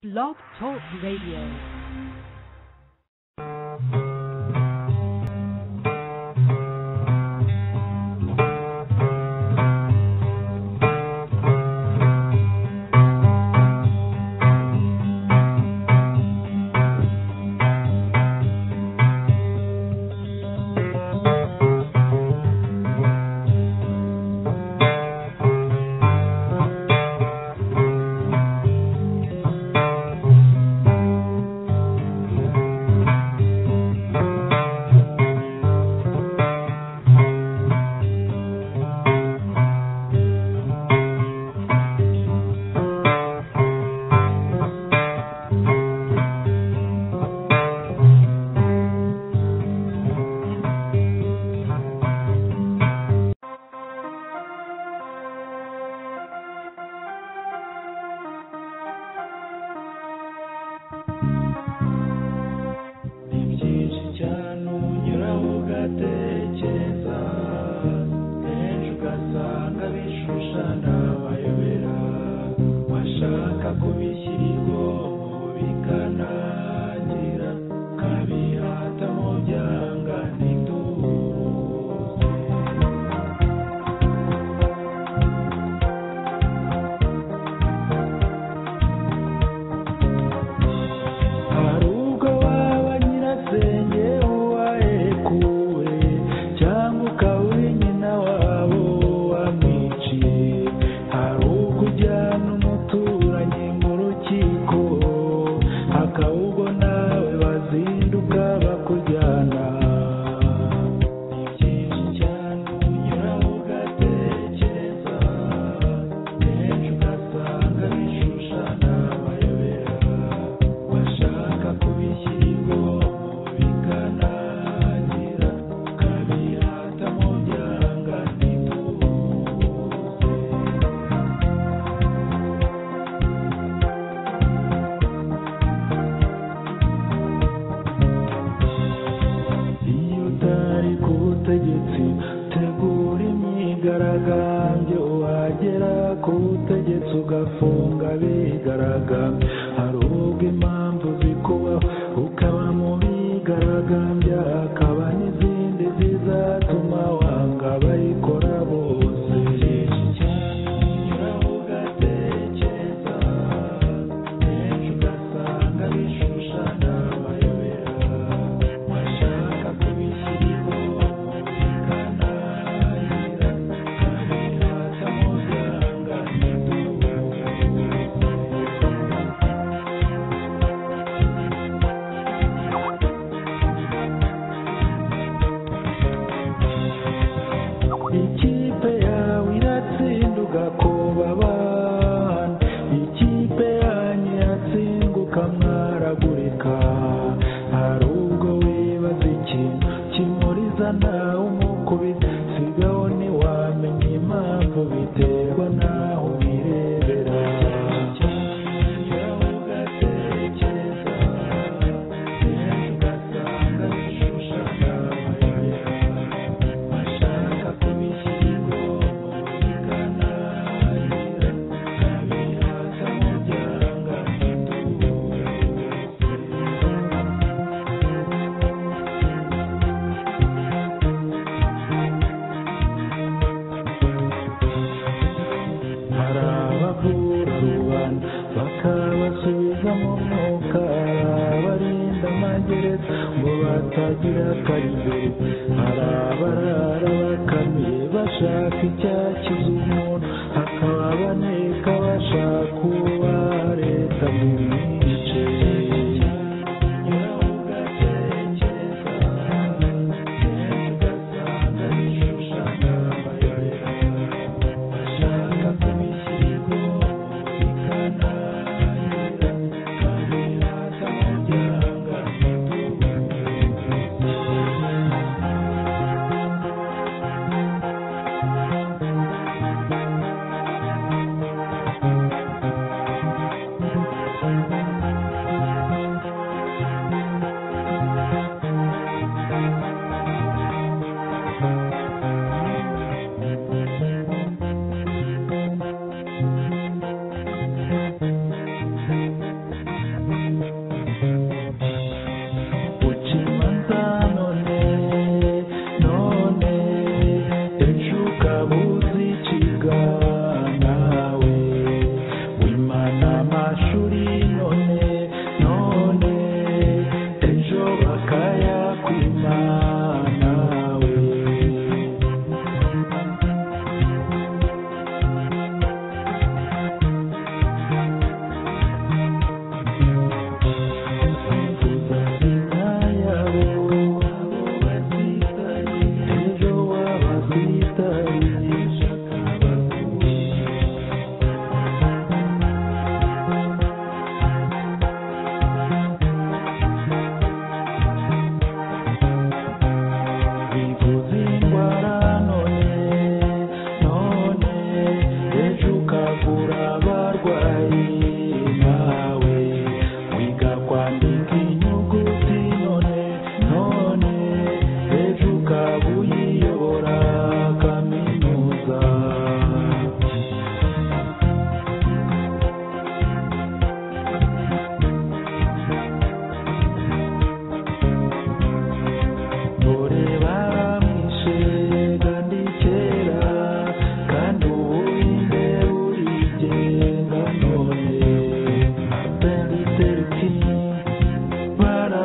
Blog Talk Radio. byinshi cyane unyura ugatekereza kenshi ugasanga bishushana bayobera washaka kubishyira igombo bikanangira ukabihata mu byanga ntituze hari ubwo waba nyirasenge uwahekuwe cyangwa ukaba uri nyina wabo wamwiciye hari ubwo ujyana umuturanyi mu rukiko hakaba ubwo nawe bazinduka bakujyana ni byinshi cyane unyura ugatekereza kenshi ugasanga bishushana bayobera bashaka kubishyira igombo bikanangira ukabirata mu byanga ntituze iyo utari ku butegetsi tegura imyigaragambyo wagera ku butegetsi ugafunga abigaragambya hari ubwo impamvu zikubaho ukaba mu bigaragambya hakaba n'izindi zizatuma wanga abayikora bose byinshi cyane unyura ugatekereza kenshi ugasanga bishushana amayobera washaka kubishyira igombo bikanangira ukabirata mu byanga ntituze ikipe yawe iratsinda ugakoba abana ikipe yanyu iratsinda ukamwaragurika hari ubwo wibaza ikintu kimuriza nawe umukubita sigaho ntiwamenya impamvu biterwa naho umwirebera bashaka kubishyira igombo bikanangira ukabirata mu byanga ntituze hari abavura rubanda bakabasubiza mu mwuka hari abarinda amagereza ngo batagira akarigeri hari abarara bakamiye bashaka icyakiza umuntu hakaba abaneka bashaka uwa leta mu mice Thank you.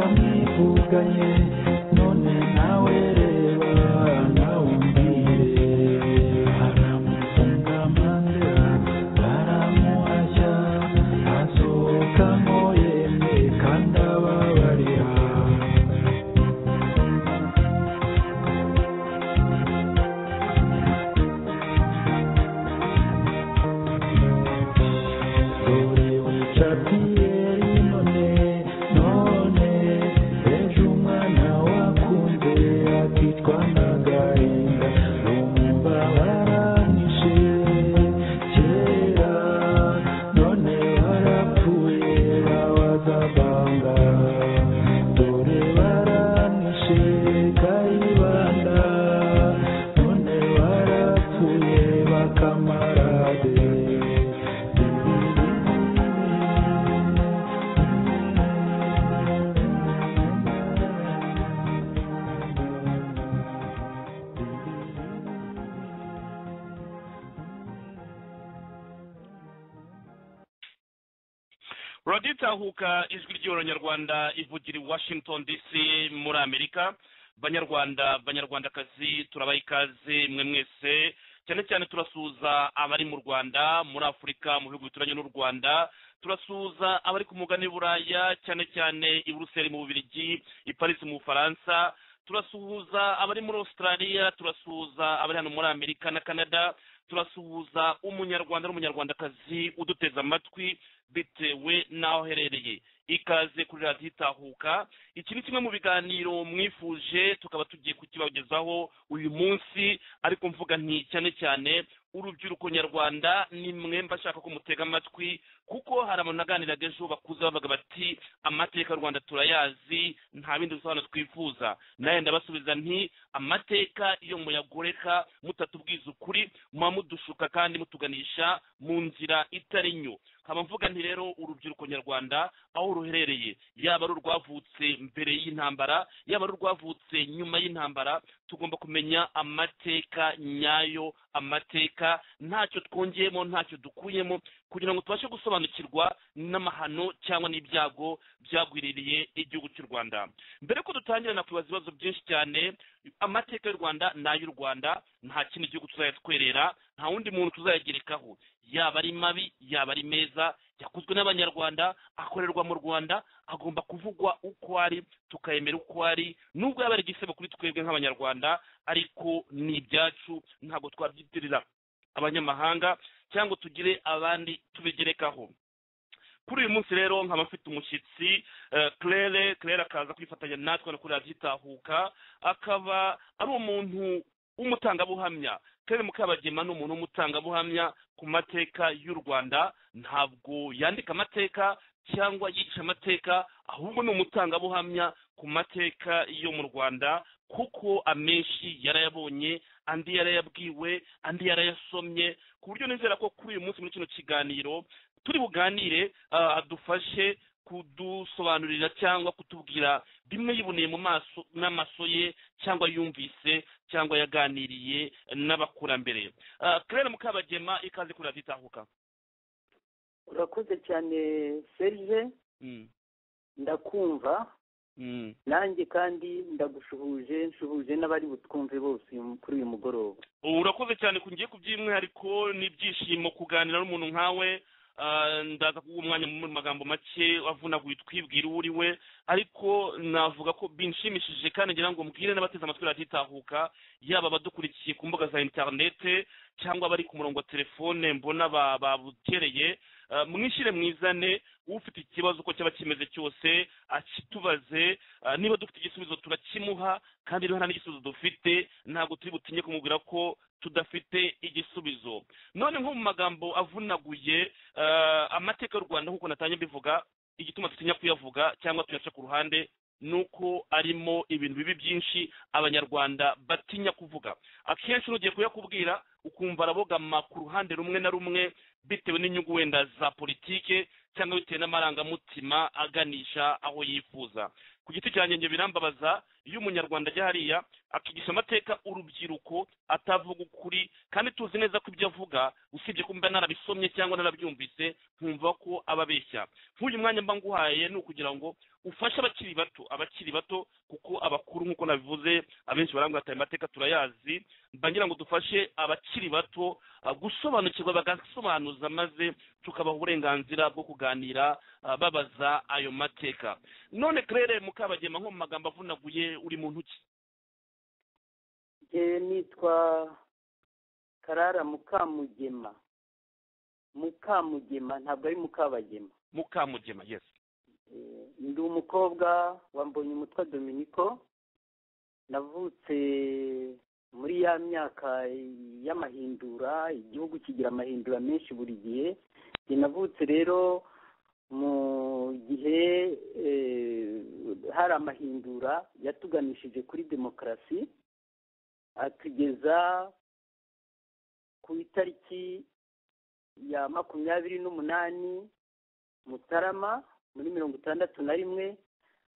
nsigaye none nawe reba nawe umbwire aramusangamanira aramuhashya asohokamo yemwe kandi ababarira dore ucapiyeri none none ejo umwana wakunze akitwa ndagahinda rumva baranishe kera none barapfuye babaza banga dore baranishe kayibanda none barapfuye bakamarade radiyo itahuka ijwi ry'abanyarwanda ivugira i washington dc muri amerika banyarwanda banyarwandakazi turabaha ikaze mwe mwese cyane cyane turasuhuza abari mu rwanda muri afurika mu bihugu bituranye n'u rwanda turasuhuza abari ku mugani buraya cyane cyane i buruseli mu bubirigi i paris mu bufaransa turasuhuza abari muri australia turasuhuza abari hano muri amerika na canada turasuhuza umunyarwanda n'umunyarwandakazi uduteze amatwi bitewe n'aho uherereye ikaze kuri radiyo itahuka iki ni kimwe mu biganiro mwifuje tukaba tugiye kukibagezaho uyu munsi ariko mvuga nti cyane cyane urubyiruko nyarwanda ni mwemba ashaka ko mutega amatwi kuko hari abantu naganiraga ejo bakuze bavuga bati amateka y'u rwanda turayazi nta bindi bisobanuro twifuza nawe ndabasubiza nti amateka iyo muyagoreka mutatubwiza ukuri muba mudushuka kandi mutuganisha mu nzira itari nyo nkaba mvuga nti rero urubyiruko nyarwanda aho ruherereye yaba ari urwavutse mbere y'intambara yaba ari urwavutse nyuma y'intambara tugomba kumenya amateka nyayo amateka ntacyo twongeyemo ntacyo dukuyemo kugira ngo tubashe gusobanukirwa n'amahano cyangwa n'ibyago byagwiririye igihugu cy'u rwanda mbere ko dutangira nakwibaza ibibazo byinshi cyane amateka y'u rwanda ni ay'u rwanda nta kindi gihugu tuzajya twerera nta wundi muntu tuzayagerekaho yaba ari mabi yaba ari meza yakozwe n'abanyarwanda akorerwa mu rwanda agomba kuvugwa uko ari tukayemera uko ari nubwo yaba ari igisebo kuri twebwe nk'abanyarwanda ariko ni ibyacu ntabwo twabyitirira abanyamahanga cyangwa tugire abandi tubigerekaho kuri uyu munsi rero nkaba mfite umushyitsi claire claire akaza kwifatanya natwe no kuri radiyo itahuka akaba ari umuntu w'umutangabuhamya Claire Mukabagema ni umuntu w'umutangabuhamya ku mateka y'u Rwanda ntabwo yandika amateka cyangwa yigisha amateka ahubwo ni umutangabuhamya ku mateka yo mu Rwanda kuko amenshi yarayabonye andi yarayabwiwe andi yarayasomye ku buryo nizera ko kuri uyu munsi muri kino kiganiro turi buganire ah, adufashe kudusobanurira cyangwa kutubwira bimwe yiboneye mu maso n'amaso ye cyangwa yumvise cyangwa yaganiriye n'abakurambere Ah, claire mukabagema ikaze kuri radiyo itahuka urakoze cyane serge Mm, ndakumva mm. nanjye kandi ndagushuhuje nshuhuje n'abari butwumve bose uyu- kuri uyu mugoroba urakoze cyane ngiye kuby'umwihariko n'ibyishimo kuganira n'umuntu nkawe Ah, ndaza kuguha umwanya mu magambo make wavunaguye twibwira uwo uri we ariko navuga ko binshimishije kandi ngira ngo mbwire n'abateze amatwi radiyo itahuka yaba abadukurikiye ku mbuga za interinete cyangwa abari ku murongo wa telefone mbona ba- babukereye Ah, mwishyire mwizane ufite ikibazo uko cyaba kimeze cyose akitubaze Ah, niba dufite igisubizo turakimuha kandi niba nta n'igisubizo dufite ntabwo turi butinye kumubwira ko tudafite igisubizo none nko mu magambo avunaguye eh, amateka y'u rwanda nk'uko natangiye mbivuga igituma dutinya kuyavuga cyangwa tuyaca ku ruhande ni uko arimo ibintu bibi byinshi abanyarwanda batinya kuvuga akenshi n'ugiye kuyakubwira ukumva arabogama ku ruhande rumwe na rumwe bitewe n'inyungu wenda za politike cyangwa bitewe n'amarangamutima aganisha aho yifuza ku giti cya nyange birambabaza iyo umunyarwanda ajya hariya akigisha amateka urubyiruko atavuga ukuri kandi tuzi neza ko ibyo avuga usibye ko mba narabisomye cyangwa narabyumvise nkumva ko aba abeshya nk'uyu mwanya mba nguhaye ni ukugira ngo ufashe abakiri bato abakiri bato kuko abakuru nk'uko nabivuze abenshi barambwira ati aya mateka turayazi mba ngira ngo dufashe abakiri bato ah, gusobanukirwa bagasobanuza maze tukabaha uburenganzira bwo kuganira ah, babaza ayo mateka none claire mukabagema nko mu magambo avunaguye uri muntu ki njye nitwa karara mukamugema mukamugema ntabwo ari mukabagema mukamugema yes Eh, ndi umukobwa wa mbonyumutwa dominiko navutse muri ya myaka y'amahindura igihugu kigira amahindura menshi buri gihe Njye navutse rero mu gihe eh, hari amahindura yatuganishije kuri demokarasi atugeza ku itariki ya makumyabiri n'umunani mutarama muri mirongo itandatu na rimwe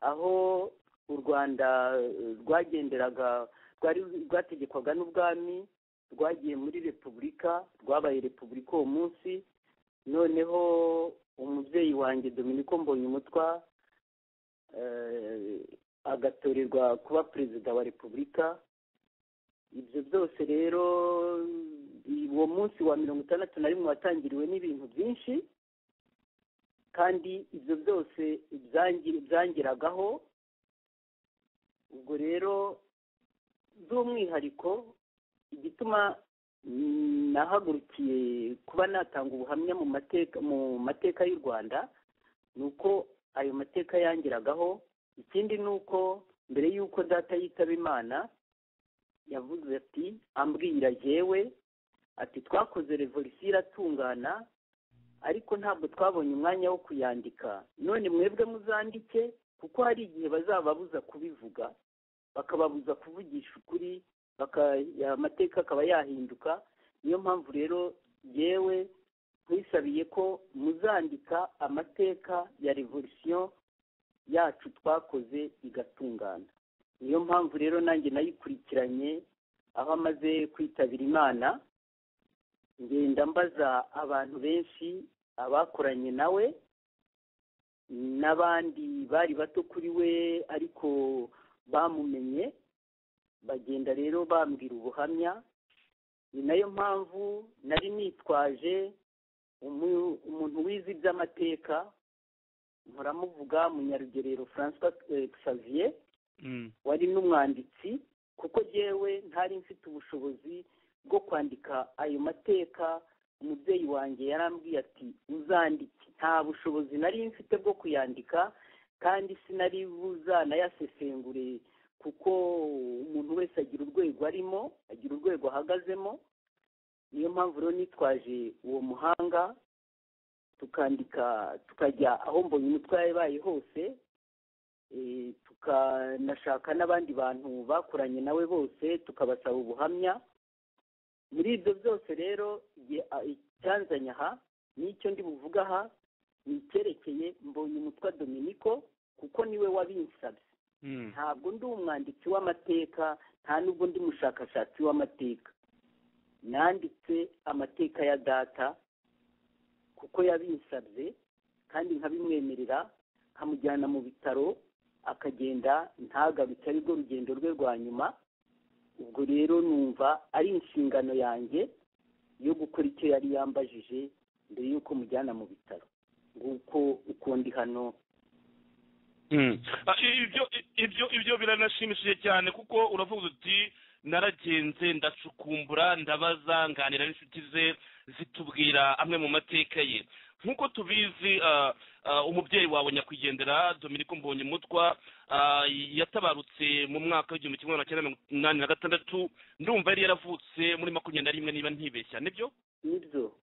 aho u rwanda eh, rwagenderaga rwari rwategekwaga n'ubwami rwagiye muri repubulika rwabaye repubulika uwo munsi noneho umubyeyi wanjye dominiko mbonyumutwa eh, agatorerwa kuba perezida wa repubulika ibyo byose rero uwo munsi wa mirongo itandatu na rimwe watangiriwe n'ibintu byinshi kandi ibyo byose byangi- byangiragaho ubwo rero by'umwihariko igituma mm, nahagurukiye kuba natanga ubuhamya mu mateka mu mateka y'u rwanda ni uko ayo mateka yangiragaho ikindi ni uko mbere y'uko data yitaba imana yavuze ati ambwira jyewe ati twakoze revolisiyo iratungana ariko ntabwo twabonye umwanya wo kuyandika none mwebwe muzandike kuko hari igihe bazababuza kubivuga bakababuza kuvugisha ukuri baka- ya- amateka akaba yahinduka niyo mpamvu rero yewe nkwisabiye ko muzandika amateka ya revolisiyo yacu twakoze igatungana niyo mpamvu rero nanjye nayikurikiranye aho amaze kwitabira imana ngenda mbaza abantu benshi abakoranye nawe n'abandi bari bato kuri we ariko bamumenye bagenda rero bambwira ubuhamya ni nayo mpamvu nari nitwaje umu- umuntu wize iby'amateka muramuvuga munyarugerero francois eh, xavier Mm. wari n'umwanditsi kuko jyewe ntari mfite ubushobozi bwo kwandika ayo mateka umubyeyi wanjye yarambwiye ati uzandike nta bushobozi nari mfite bwo kuyandika kandi sinari buzanayasesengure kuko umuntu wese agira urwego arimo agira urwego ahagazemo niyo mpamvu rero nitwaje uwo muhanga tukandika tukajya aho mbonye umutwe yabaye hose Eh, tukanashaka n'abandi bantu bakoranye nawe bose tukabasaba ubuhamya muri ibyo byose rero igihe- a- icyanzanye aha n'icyo ndi buvuga aha ni icyerekeye mbonye umutwa dominiko kuko niwe wabinsabye Mm. ntabwo ndi umwanditsi w'amateka nta nubwo ndi umushakashatsi w'amateka nanditse amateka ya data kuko yabinsabye kandi nkabimwemerera nkamujyana mu bitaro akagenda ntagaruke aribwo rugendo rwe rwa nyuma ubwo rero numva ari inshingano yanjye yo gukora icyo yari yambajije mbere y'uko mujyana mu bitaro nguko uko ndi hano Mm. Ah, ibyo ibyo ibyo biranashimishije cyane kuko uravuga uti naragenze ndacukumbura ndabaza nganira n'inshuti ze zitubwira amwe mu mateka ye nk'uko tubizi ah, ah, umubyeyi wawe nyakwigendera dominiko mbonyemutwa ah, yatabarutse mu mwaka w'igihumbi kimwe magana cyenda mirongo inani na gatandatu ndumva yari yaravutse muri makumyabiri na rimwe niba ntibeshya nibyo nibyo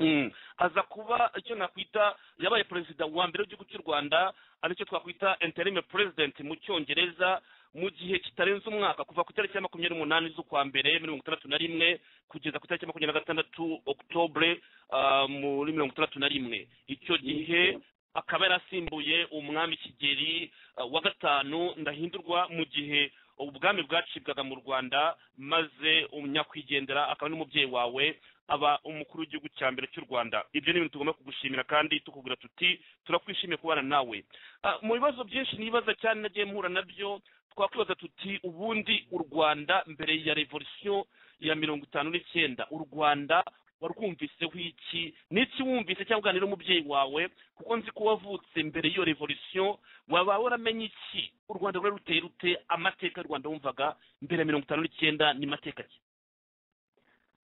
Mm. aza kuba icyo nakwita yabaye perezida wa mbere w'igihugu cy'u rwanda aricyo twakwita interime president mu cyongereza mu gihe kitarenze umwaka kuva ku itariki ya makumyabiri n'umunani z'ukwa mbere muri mirongo itandatu na rimwe kugeza ku itariki ya makumyabiri na gatandatu okutobure ah, muri mirongo itandatu na rimwe icyo gihe akaba yarasimbuye umwami kigeli eh, wa gatanu ndahindurwa mu gihe ubwami bwacibwaga mu rwanda maze umunyakwigendera akaba n'umubyeyi wawe aba umukuru w'igihugu cya mbere cy'u rwanda ibyo ni ibintu tugomba kugushimira kandi tukubwira tuti turakwishimiye kubana nawe Ah, mu bibazo byinshi nibaza cyane nagiye mpura nabyo twakwibaza tuti ubundi u rwanda mbere ya revolisiyo ya mirongo itanu n'icyenda u rwanda warwumviseho iki n'iki wumvise cyangwa uganira n'umubyeyi wawe kuko nzi ko wavutse mbere y'iyo revolisiyo waba waramenye iki u rwanda rwari ruteye rute amateka y'u rwanda wumvaga mbere ya mirongo itanu n'icyenda ni mateka ki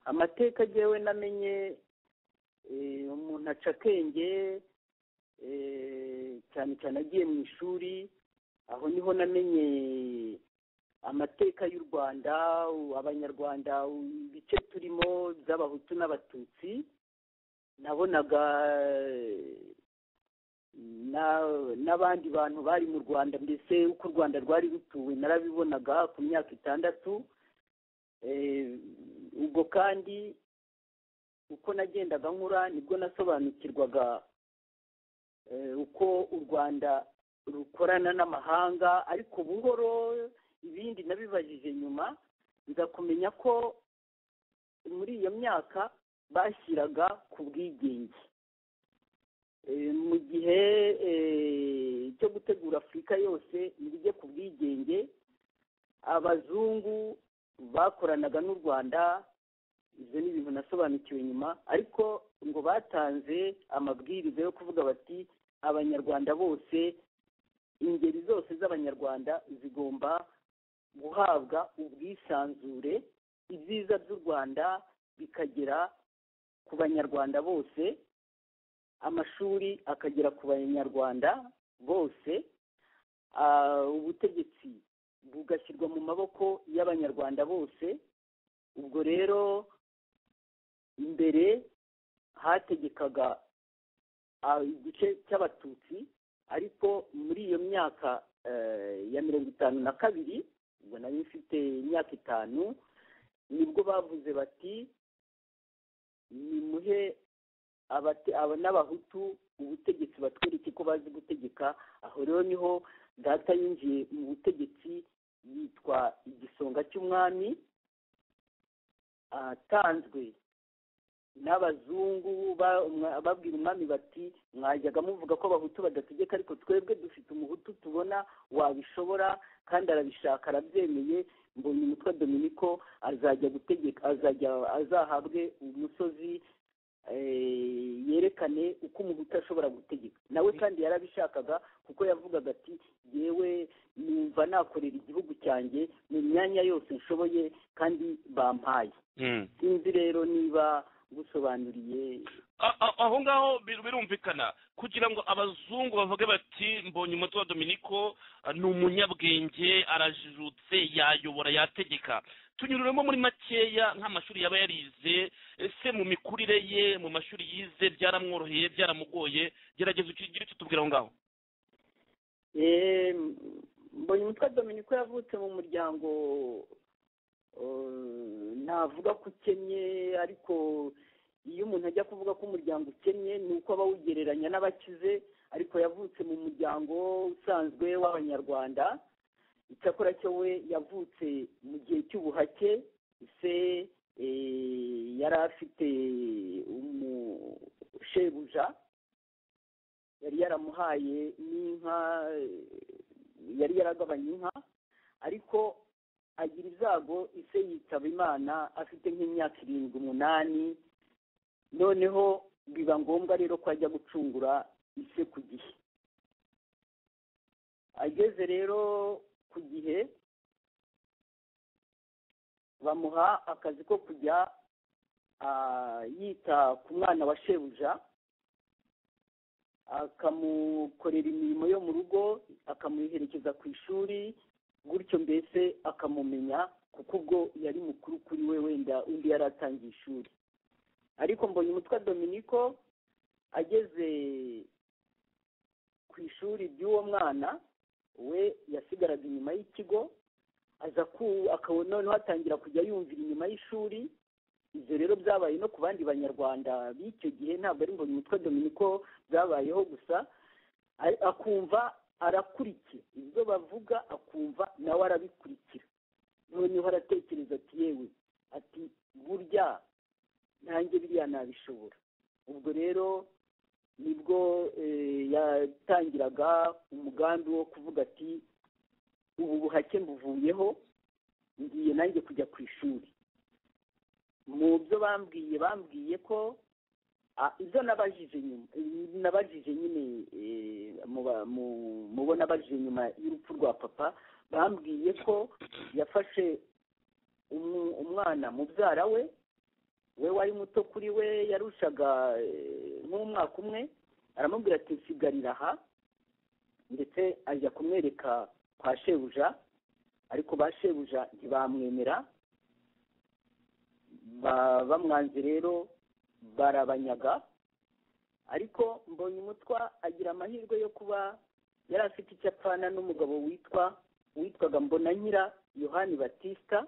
amateka agewe namenye eh, umuntu aca akenge eh, cyane cyane agiye mu ishuri aho niho namenye amateka y'u rwanda u- abanyarwanda u- ibice turimo by'abahutu n'abatutsi nabonaga eh, na- n'abandi bantu bari mu rwanda mbese uko u rwanda rwari rutuwe narabibonaga ku myaka itandatu Eh, ubwo kandi uko nagendaga nkura nibwo nasobanukirwaga eh, uko u rwanda rukorana n'amahanga ariko buhoro ibindi nabibajije nyuma nza kumenya ko muri iyo myaka bashyiraga ku bwigenge Eh, mu gihe eh, cyo gutegura afurika yose nibijye ku bwigenge abazungu bakoranaga n'u rwanda ibyo ni ibintu nasobanukiwe nyuma ariko ngo batanze amabwiriza yo kuvuga bati abanyarwanda bose ingeri zose z'abanyarwanda zigomba guhabwa ubwisanzure ibyiza by'u rwanda bikagera ku banyarwanda bose amashuri akagera ku banyarwanda bose Ah, ubutegetsi bugashyirwa mu maboko y'abanyarwanda bose ubwo rero imbere hategekaga ah, igice cy'abatutsi ariko muri iyo myaka eh, ya mirongo itanu na kabiri ubwo nari mfite imyaka itanu nibwo bavuze bati nimuhe abate- aba n'abahutu ubutegetsi batwereke ko bazi gutegeka aho rero niho data yinjiye mu butegetsi yitwa igisonga cy'umwami atanzwe n'abazungu ba- umwa- babwira umwami bati mwajyaga muvuga ko abahutu badategeka ariko twebwe dufite umuhutu tubona wabishobora kandi arabishaka arabyemeye mbonye umutwe dominiko azajya gutegeka azajya azahabwe umusozi eh, yerekane uko umuhutu ashobora gutegeka nawe kandi yarabishakaga kuko yavugaga ati yewe numva nakorera igihugu cyanjye mu myanya yose nshoboye kandi bampaye sinzi rero niba gusobanuriye A- a- aho ngaho bir- birumvikana kugira ngo abazungu bavuge bati mbonye umutwe wa dominiko eh, ni umunyabwenge arajijutse yayobora yategeka tunyururemo muri makeya nk'amashuri yaba yarize ese mu mikurire ye mu mashuri yize byaramworoheye byaramugoye gerageza ukigire icyo tubwira aho ngaho Eh, mbonye umutwe dominiko yavutse mu muryango eh, navuga ko ukennye ariko iyo umuntu ajya kuvuga ko umuryango ukennye ni uko aba awugereranya n'abakize ariko yavutse mu muryango usanzwe w'abanyarwanda icyakora cyo we yavutse mu gihe cy'ubuhake se eh, yari afite umushebuja yari yaramuhaye n'inka eh, yari yaragabanye inka ariko agira izago ise yitaba imana afite nk'imyaka irindwi umunani noneho biba ngombwa rero ko ajya gucungura ise ku gihe ageze rero ku gihe bamuha akazi ko kujya ah, yita ku mwana wa shebuja akamukorera imirimo yo mu rugo akamuherekeza ku ishuri gutyo mbese akamumenya kuko ubwo yari mukuru kuri we wenda undi yari atangiye ishuri ariko mbonye umutwe dominiko ageze ku ishuri ry'uwo mwana we yasigaraga inyuma y'ikigo aza ku akabona noneho atangira kujya yumvira inyuma y'ishuri ibyo rero byabaye no ku bandi banyarwanda b'icyo gihe ntabwo ari mbonye umutwe dominiko byabayeho gusa akumva arakurikira ibyo bavuga akumva nawe arabikurikira noneho aratekereza ati yewe ati burya nanjye biriya nabishobora ubwo rero nibwo eh, yatangiraga umugambi wo kuvuga ati ubu buhake mbuvuyeho ngiye nanjye kujya ku ishuri mu byo bambwiye bambwiye ko Ah, ibyo nabajije nyuma nabajije nyine eh, mu ba- mu- mu bo nabajije nyuma y'urupfu rwa papa bambwiye ko yafashe umu- umwana mubyara we we wari muto kuri we yarushaga eh, nk'umwaka umwe aramubwira ati nsigarira aha ndetse ajya kumwereka kwa shebuja ariko ba shebuja ntibamwemera ba- bamwanze rero barabanyaga ariko mbonye umutwa agira amahirwe yo kuba yari afite icyo apfana n'umugabo witwa witwaga mbonanyira yohani batisita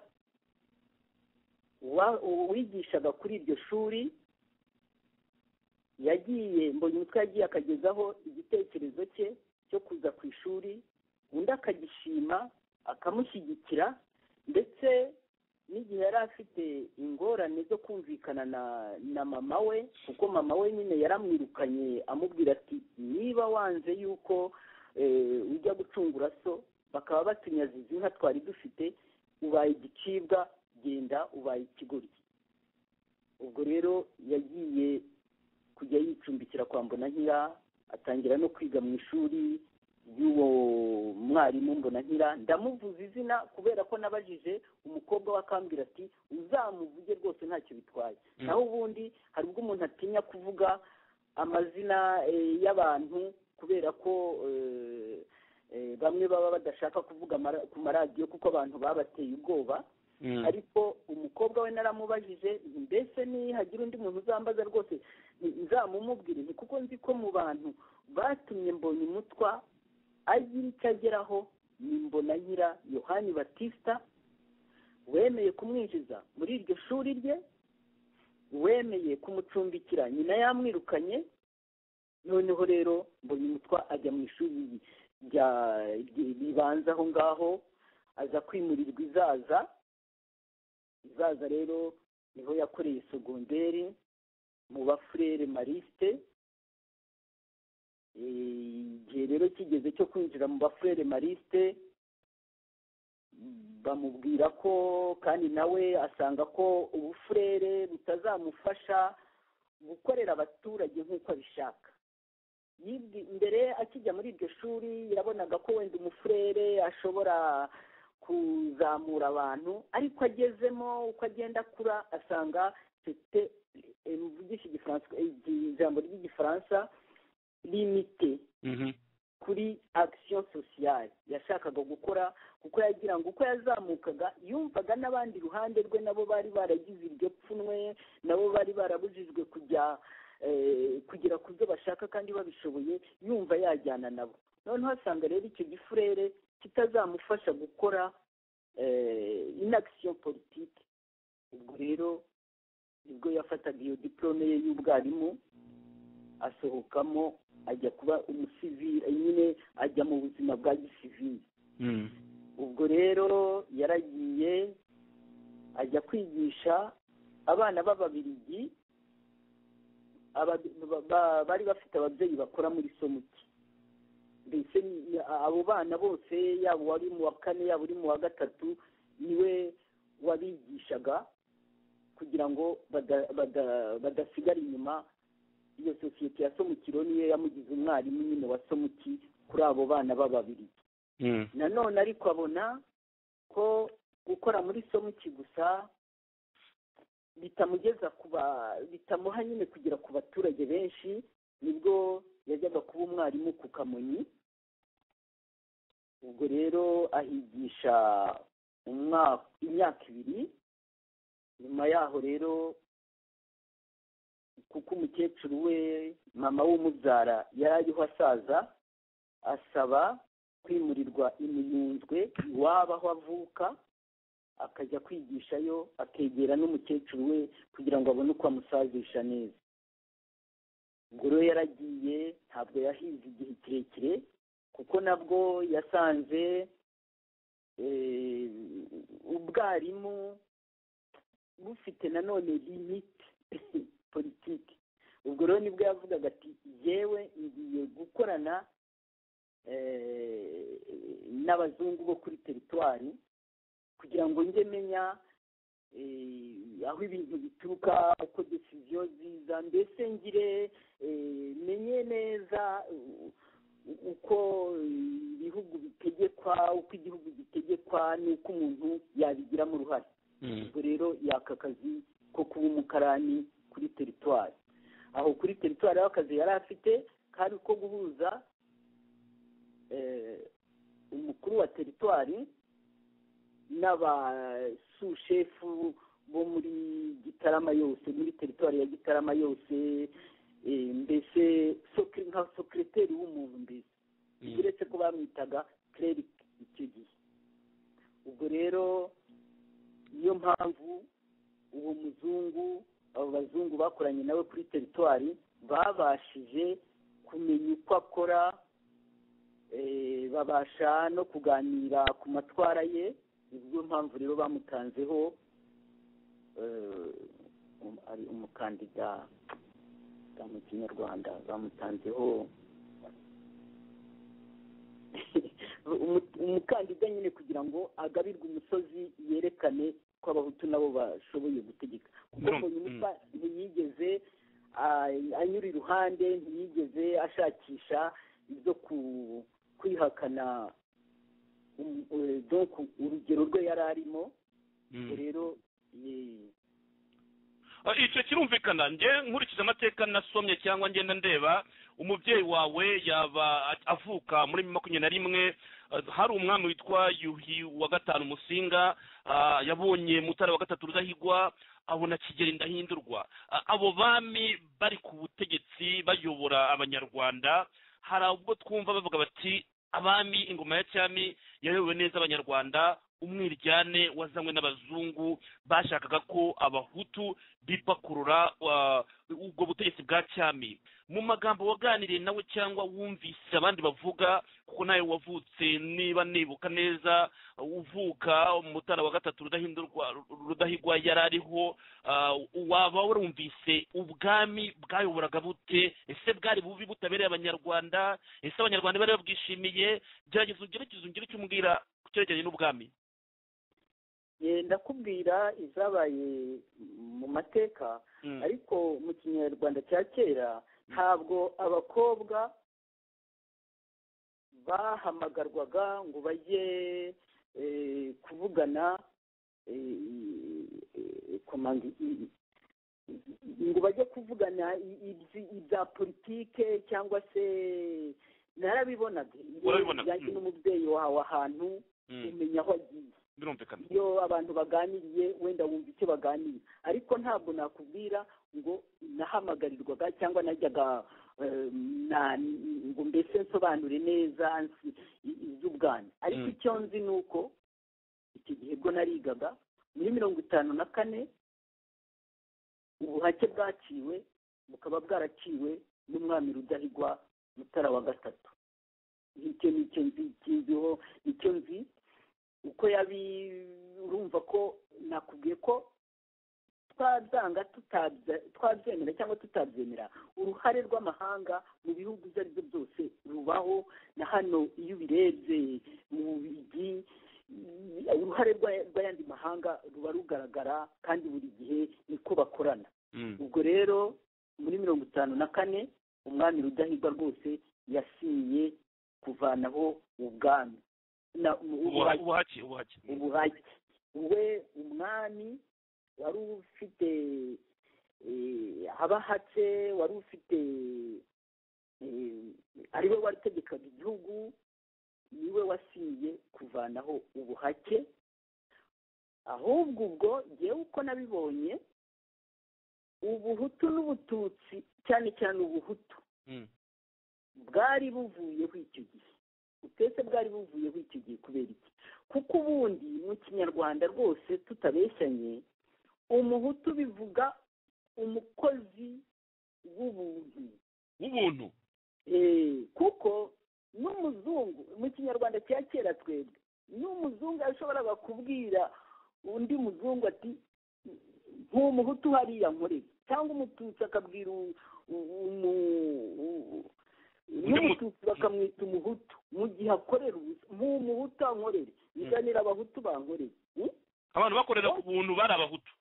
wa- wigishaga kuri iryo shuri yagiye mbonye umutwe yagiye akagezaho igitekerezo cye cyo kuza ku ishuri undi akagishima akamushyigikira ndetse n'igihe yari afite ingorane zo kumvikana na na mama we kuko mama we nyine yaramwirukanye amubwira ati niba wanze yuko eh, ujya gucungura so bakaba batunyaziza inka twari dufite ubaye igicibwa genda ubaye ikigoryi ubwo rero yagiye kujya yicumbikira kwa mbonankira atangira no kwiga mu ishuri y'uwo mwarimu mbonankira ndamuvuza izina kubera ko nabajije umukobwa we akambwira ati uzamuvuge rwose ntacyo bitwaye Mm. naho ubundi hari ubwo umuntu atinya kuvuga amazina eh, y'abantu kubera ko eh, eh, bamwe baba badashaka kuvuga amara- ku maradiyo kuko abantu babateye ubwoba ariko umukobwa we naramubajije nti mbese nihagira undi muntu uzambaza rwose ni- nzamumubwire nti kuko nzi ko mu bantu batumye mbonye umutwa agira icyo ageraho ni mbona nyira yohani batisita wemeye kumwinjiza muri iryo shuri rye wemeye kumucumbikira nyina yamwirukanye noneho rero mbonye umutwa ajya mu ishuri rya- rya- ribanza aho ngaho aza kwimurirwa izaza izaza rero niho yakoreye segonderi mu bafurere marisite Eh, igihe rero kigeze cyo kwinjira mu bafurere marisite mm, bamubwira ko kandi nawe asanga ko ubufurere butazamufasha gukorera abaturage nk'uko abishaka Yibwi- mbere akijya muri iryo shuri yabonaga ko wenda umufurere ashobora kuzamura abantu ariko agezemo uko agenda akura asanga sete muvugisha igifaransa ijambo ry'igifaransa limite kuri action sociale yashakaga gukora kuko yagira ngo uko yazamukaga yumvaga n'abandi iruhande rwe nabo bari baragize iryo pfunwe nabo bari barabujijwe kujya eh, kugera ku byo bashaka kandi babishoboye yumva yajyana nabo noneho asanga rero icyo gifurere kitazamufasha gukora eh, inaction politique ubwo rero nibwo yafataga iyo diplome ye y'ubwarimu asohokamo ajya kuba umusivili nyine ajya mu buzima bwa gisivili ubwo rero yaragiye ajya kwigisha abana b'ababiligi ababi- ba- ba- bari bafite ababyeyi bakora muri somuki mbese ni- abo bana bose yaba uwari mu wa kane yaba uri mu wa gatatu niwe wabigishaga kugira ngo bada- bada- badasigara inyuma iyo sosiyete ya somukiro niyo yamugize umwarimu nyine wa somuki kuri abo bana b'ababiligi nanone ariko abona ko gukora muri somuki gusa bitamugeza ku ba- bitamuha nyine kugera ku baturage benshi nibwo yajyaga kuba umwarimu ku kamonyi ubwo rero ahigisha umwaka imyaka ibiri nyuma yaho rero kuko umukecuru we mama w'umubyara yari ariho asaza asaba kwimurirwa imiyunzwe iwabo aho avuka akajya kwigishayo akegera n'umukecuru we kugira ngo abone uko amusazisha neza ubwo rero yaragiye ntabwo yahize igihe kirekire kuko nabwo yasanze eh, ubwarimu bufite nanone limite politiki ubwo rero nibwo yavugaga ati yewe ngiye gukorana eh, n'abazungu bo kuri teritwari kugira ngo njye menya eh, aho ibintu bituruka uko desiziyo ziza mbese ngire eh, menye neza eh, uko ibihugu bitegekwa uko igihugu gitegekwa n'uko umuntu yabigiramo uruhare ubwo rero yaka akazi ko kuba umukarani kuri teritwari aho kuri teritwari aho akazi yari afite kari ko guhuza eh, umukuru wa teritwari n'abasushefu bo muri gitarama yose muri teritwari ya gitarama yose eh, mbese sokiri- nka sokiriteri w'umuntu mbese uretse ko bamwitaga kererike icyo gihe ubwo rero niyo mpamvu uwo muzungu abo bazungu bakoranye nawe kuri teritwari babashije kumenya uko akora eh, babasha no kuganira ku matwara ye niyo mpamvu rero bamutanzeho eh, um- ari umukandida da mu kinyarwanda bamutanzeho umu- umukandida nyine kugira ngo agabirwe umusozi yerekane ko abahutu nabo bashoboye gutegeka kuko Birumva, mbonyumutwa ntiyigeze ah, anyura iruhande ntiyigeze ashakisha ibyo ku- kwihakana um- eh, donc urugero rwe yari arimo ubwo rero eh, Ah, icyo kirumvikana njye nkurikije amateka nasomye cyangwa ngenda ndeba umubyeyi wawe yaba a- avuka muri makumyabiri na rimwe ah, hari umwami witwa yuhi wa gatanu musinga ah, yabonye mutara wa gatatu rudahigwa abona kigeli ndahindurwa Ah, abo bami bari ku butegetsi bayobora abanyarwanda hari ubwo twumva bavuga bati abami ingoma ya cyami yayobowe neza abanyarwanda umwiryane wazanywe n'abazungu bashakaga ko abahutu bipakurura wa- ubwo butegetsi bwa cyami mu magambo waganiriye nawe cyangwa wumvise abandi bavuga kuko nawe wavutse niba nibuka neza uvuka umutara wa gatatu rudahindurwa rudahigwa yari ariho ah, waba warumvise ubwami bwayoboraga bute ese bwari bubi butabereye abanyarwanda ese abanyarwanda bari babwishimiye gerageza ugerageze ungire icyo umbwira ku cyerekeranye n'ubwami Eh, ndakubwira izabaye mu mateka Mm. ariko mu kinyarwanda cya kera ntabwo abakobwa bahamagarwaga ngo bajye eh, kuvugana eh, eh, komanda i- i- ngo bajye kuvugana i- ibyi- ibya politike cyangwa se narabibonaga Warabibonaga, yanjye mm. n'umubyeyi wawe ahantu Mm. umenya aho agiye birumvikana iyo abantu baganiriye wenda wumva icyo baganira ariko ntabwo nakubwira ngo nahamagarirwaga cyangwa najyaga eh, na- ngo mbese nsobanure neza nsi- i- iby'ubwami ariko Mm. icyo nzi ni uko icyo gihe bwo narigaga muri mirongo itanu na kane ubuhake bwaciwe bukaba bwaraciwe n'umwami rudahigwa mutara wa gatatu icyo ni icyo nzi kinziho icyo nzi uko yabi urumva ko nakubwiye ko twabyanga tutabya- twabyemera cyangwa tutabyemera uruhare rw'amahanga mu bihugu ibyo ari byo byose rubaho na hano iyo ubirebye mu bigi uruhare rwa- rw'ayandi mahanga ruba rugaragara kandi buri gihe niko bakorana Mm. ubwo rero muri mirongo itanu na kane umwami rudahigwa rwose yasinye kuvanaho ubwami na- Ubuha- ubuhake ubuhake ubuhake we umwami wari ufite eh, abahatse wari ufite eh, ari we wategekaga igihugu niwe wasinye kuvanaho ubuhake ahubwo ubwo ngewe uko nabibonye ubuhutu n'ubututsi cyane cyane ubuhutu Mm. bwari buvuyeho icyo gihe utetse bwari buvuyeho icyo gihe kubera iki kuko ubundi mu kinyarwanda rwose tutabeshyanye umuhutu bivuga umukozi w'ubuntu w'ubuntu Eh, kuko n'umuzungu muzungu mu kinyarwanda cya kera twebwe n'umuzungu yashoboraga kubwira undi muzungu ati nk'umuhutu hariya nkoreye cyangwa umututsi akabwira u- u- umu- u- n'umututsi bakamwita umuhutu mu gihe akorera ubusa nk'umuhutu ankorere iganira abahutu bankoreye Hmm? abantu bakorera ku buntu bari abahutu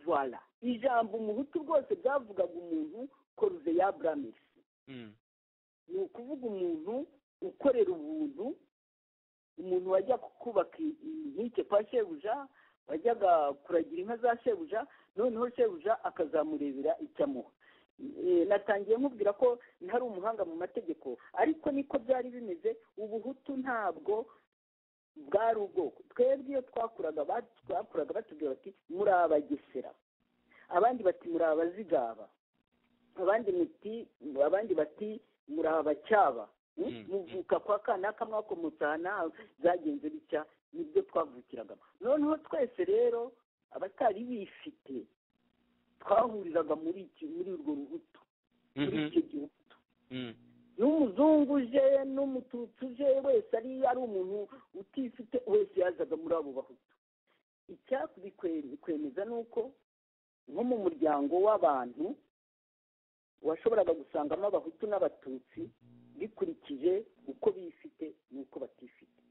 voilà ijambo umuhutu rwose byavugaga umuntu koruve ya buramisi ni ukuvuga umuntu ukorera ubuntu umuntu wajya kubaka i- i- inkike kwa shebuja wajyaga kuragira inka za shebuja noneho shebuja akazamurebera icyo amuha Eh, natangiye mubwira ko ntari umuhanga mu mategeko ariko niko byari bimeze ubuhutu ntabwo bwari ubwoko twebwe iyo twakuraga bat- bakuraga batubwira bati muri abagesera abandi bati muri abazigaba abandi muti abandi bati muri abacyaba Mm? Mm. muvuka kwa kanaka mwakomotse aha n'aha byagenze bitya nibyo twavukiragamo noneho twese rero abatari bifite twahuriraga muri iki- muri urwo rubuto muri icyo gihugu n'umuzungu uje n'umututsi uje wese ari ari umuntu utifite wese yazaga muri abo bahutu icyabikwemeza ni uko nko mu muryango w'abantu washoboraga gusangamo abahutu n'abatutsi bikurikije uko bifite n'uko batifite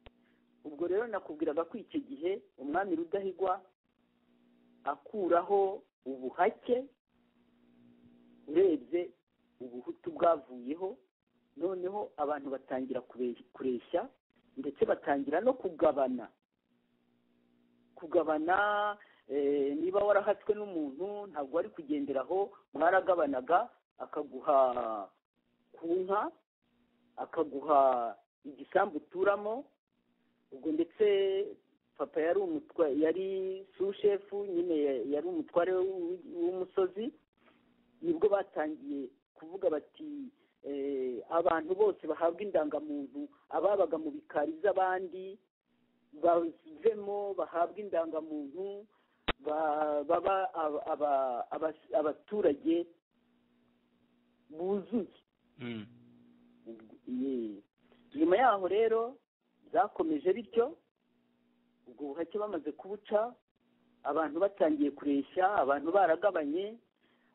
ubwo rero nakubwiraga ko icyo gihe umwami rudahigwa akuraho ubuhake urebye ubuhutu bwavuyeho noneho abantu batangira kure- kureshya ndetse batangira no kugabana kugabana eh, niba warahatswe n'umuntu ntabwo wari kugenderaho mwaragabanaga akaguha ku nka akaguha igisambu uturamo ubwo ndetse papa yari umutwa yari sushefu nyine ya- yari umutware w'u- w'umusozi nibwo batangiye kuvuga bati eh, abantu bose bahabwa indangamuntu ababaga mu bikari by'abandi bavemo bahabwa indangamuntu ba- baba aba- aba- abas- abaturage buzuye Ye. nyuma yaho rero byakomeje bityo ubwo buhake bamaze kubuca abantu batangiye kureshya abantu baragabanye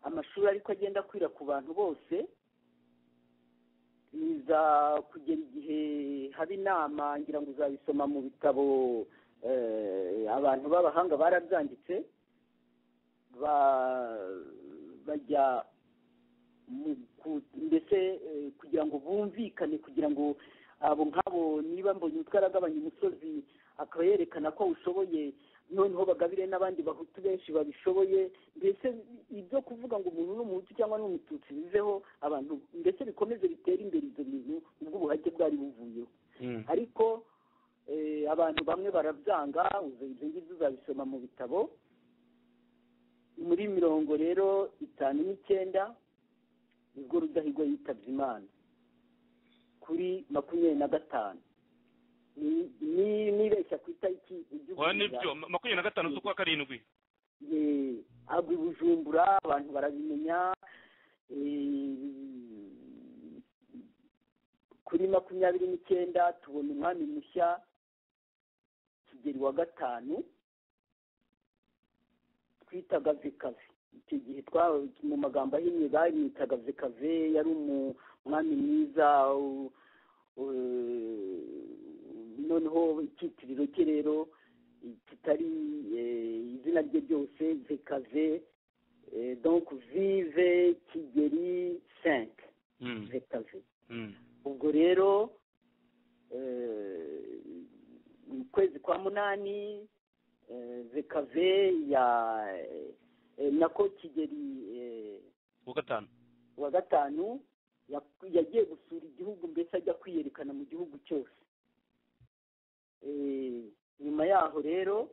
amashuri ariko agenda akwira ku bantu bose biza kugera igihe haba inama ngira ngo uzabisoma mu bitabo eh, abantu b'abahanga barabyanditse ba- bajya mu ku- mbese eh, kugira ngo bumvikane kugira ngo abo nk'abo niba mbonye umutwe aragabanya umusozi akaba yerekana ko awushoboye noneho bagabire n'abandi bahutu benshi babishoboye mbese ibyo kuvuga ngo umuntu ni umuhutu cyangwa ni umututsi biveho abantu ndetse bikomeze bitere imbere ibyo bintu ubwo ubuhake bwari buvuyeho ariko eh, abantu bamwe barabyanga ibyo ngibyo uzabisoma mu bitabo muri mirongo rero itanu n'icyenda nibwo rudahigwa yitabye imana kuri makumyabiri na gatanu Ni- ni- nibeshya ku itariki ujye oya ugurira. nibyo ma- makumyabiri na gatanu z'ukwa karindwi Eh, agwa i bujumbura abantu barabimenya eh, kuri makumyabiri n'icyenda tubona umwami mushya kigeri wa gatanu twitaga vekave icyo gihe twa- mu magambo ahinnye bamwitaga vekave yari umu- umwami mwiza u- u- noneho icyitiriro cye rero kitari eh, izina rye ryose vekave eh, donc vive kigeri cinq vekave ubwo rero eh, mu kwezi kwa munani eh, vekave ya eh, nako kigeri eh, uwa gatanu wa gatanu ya- yagiye gusura igihugu mbese ajya kwiyerekana mu gihugu cyose Eh, nyuma yaho rero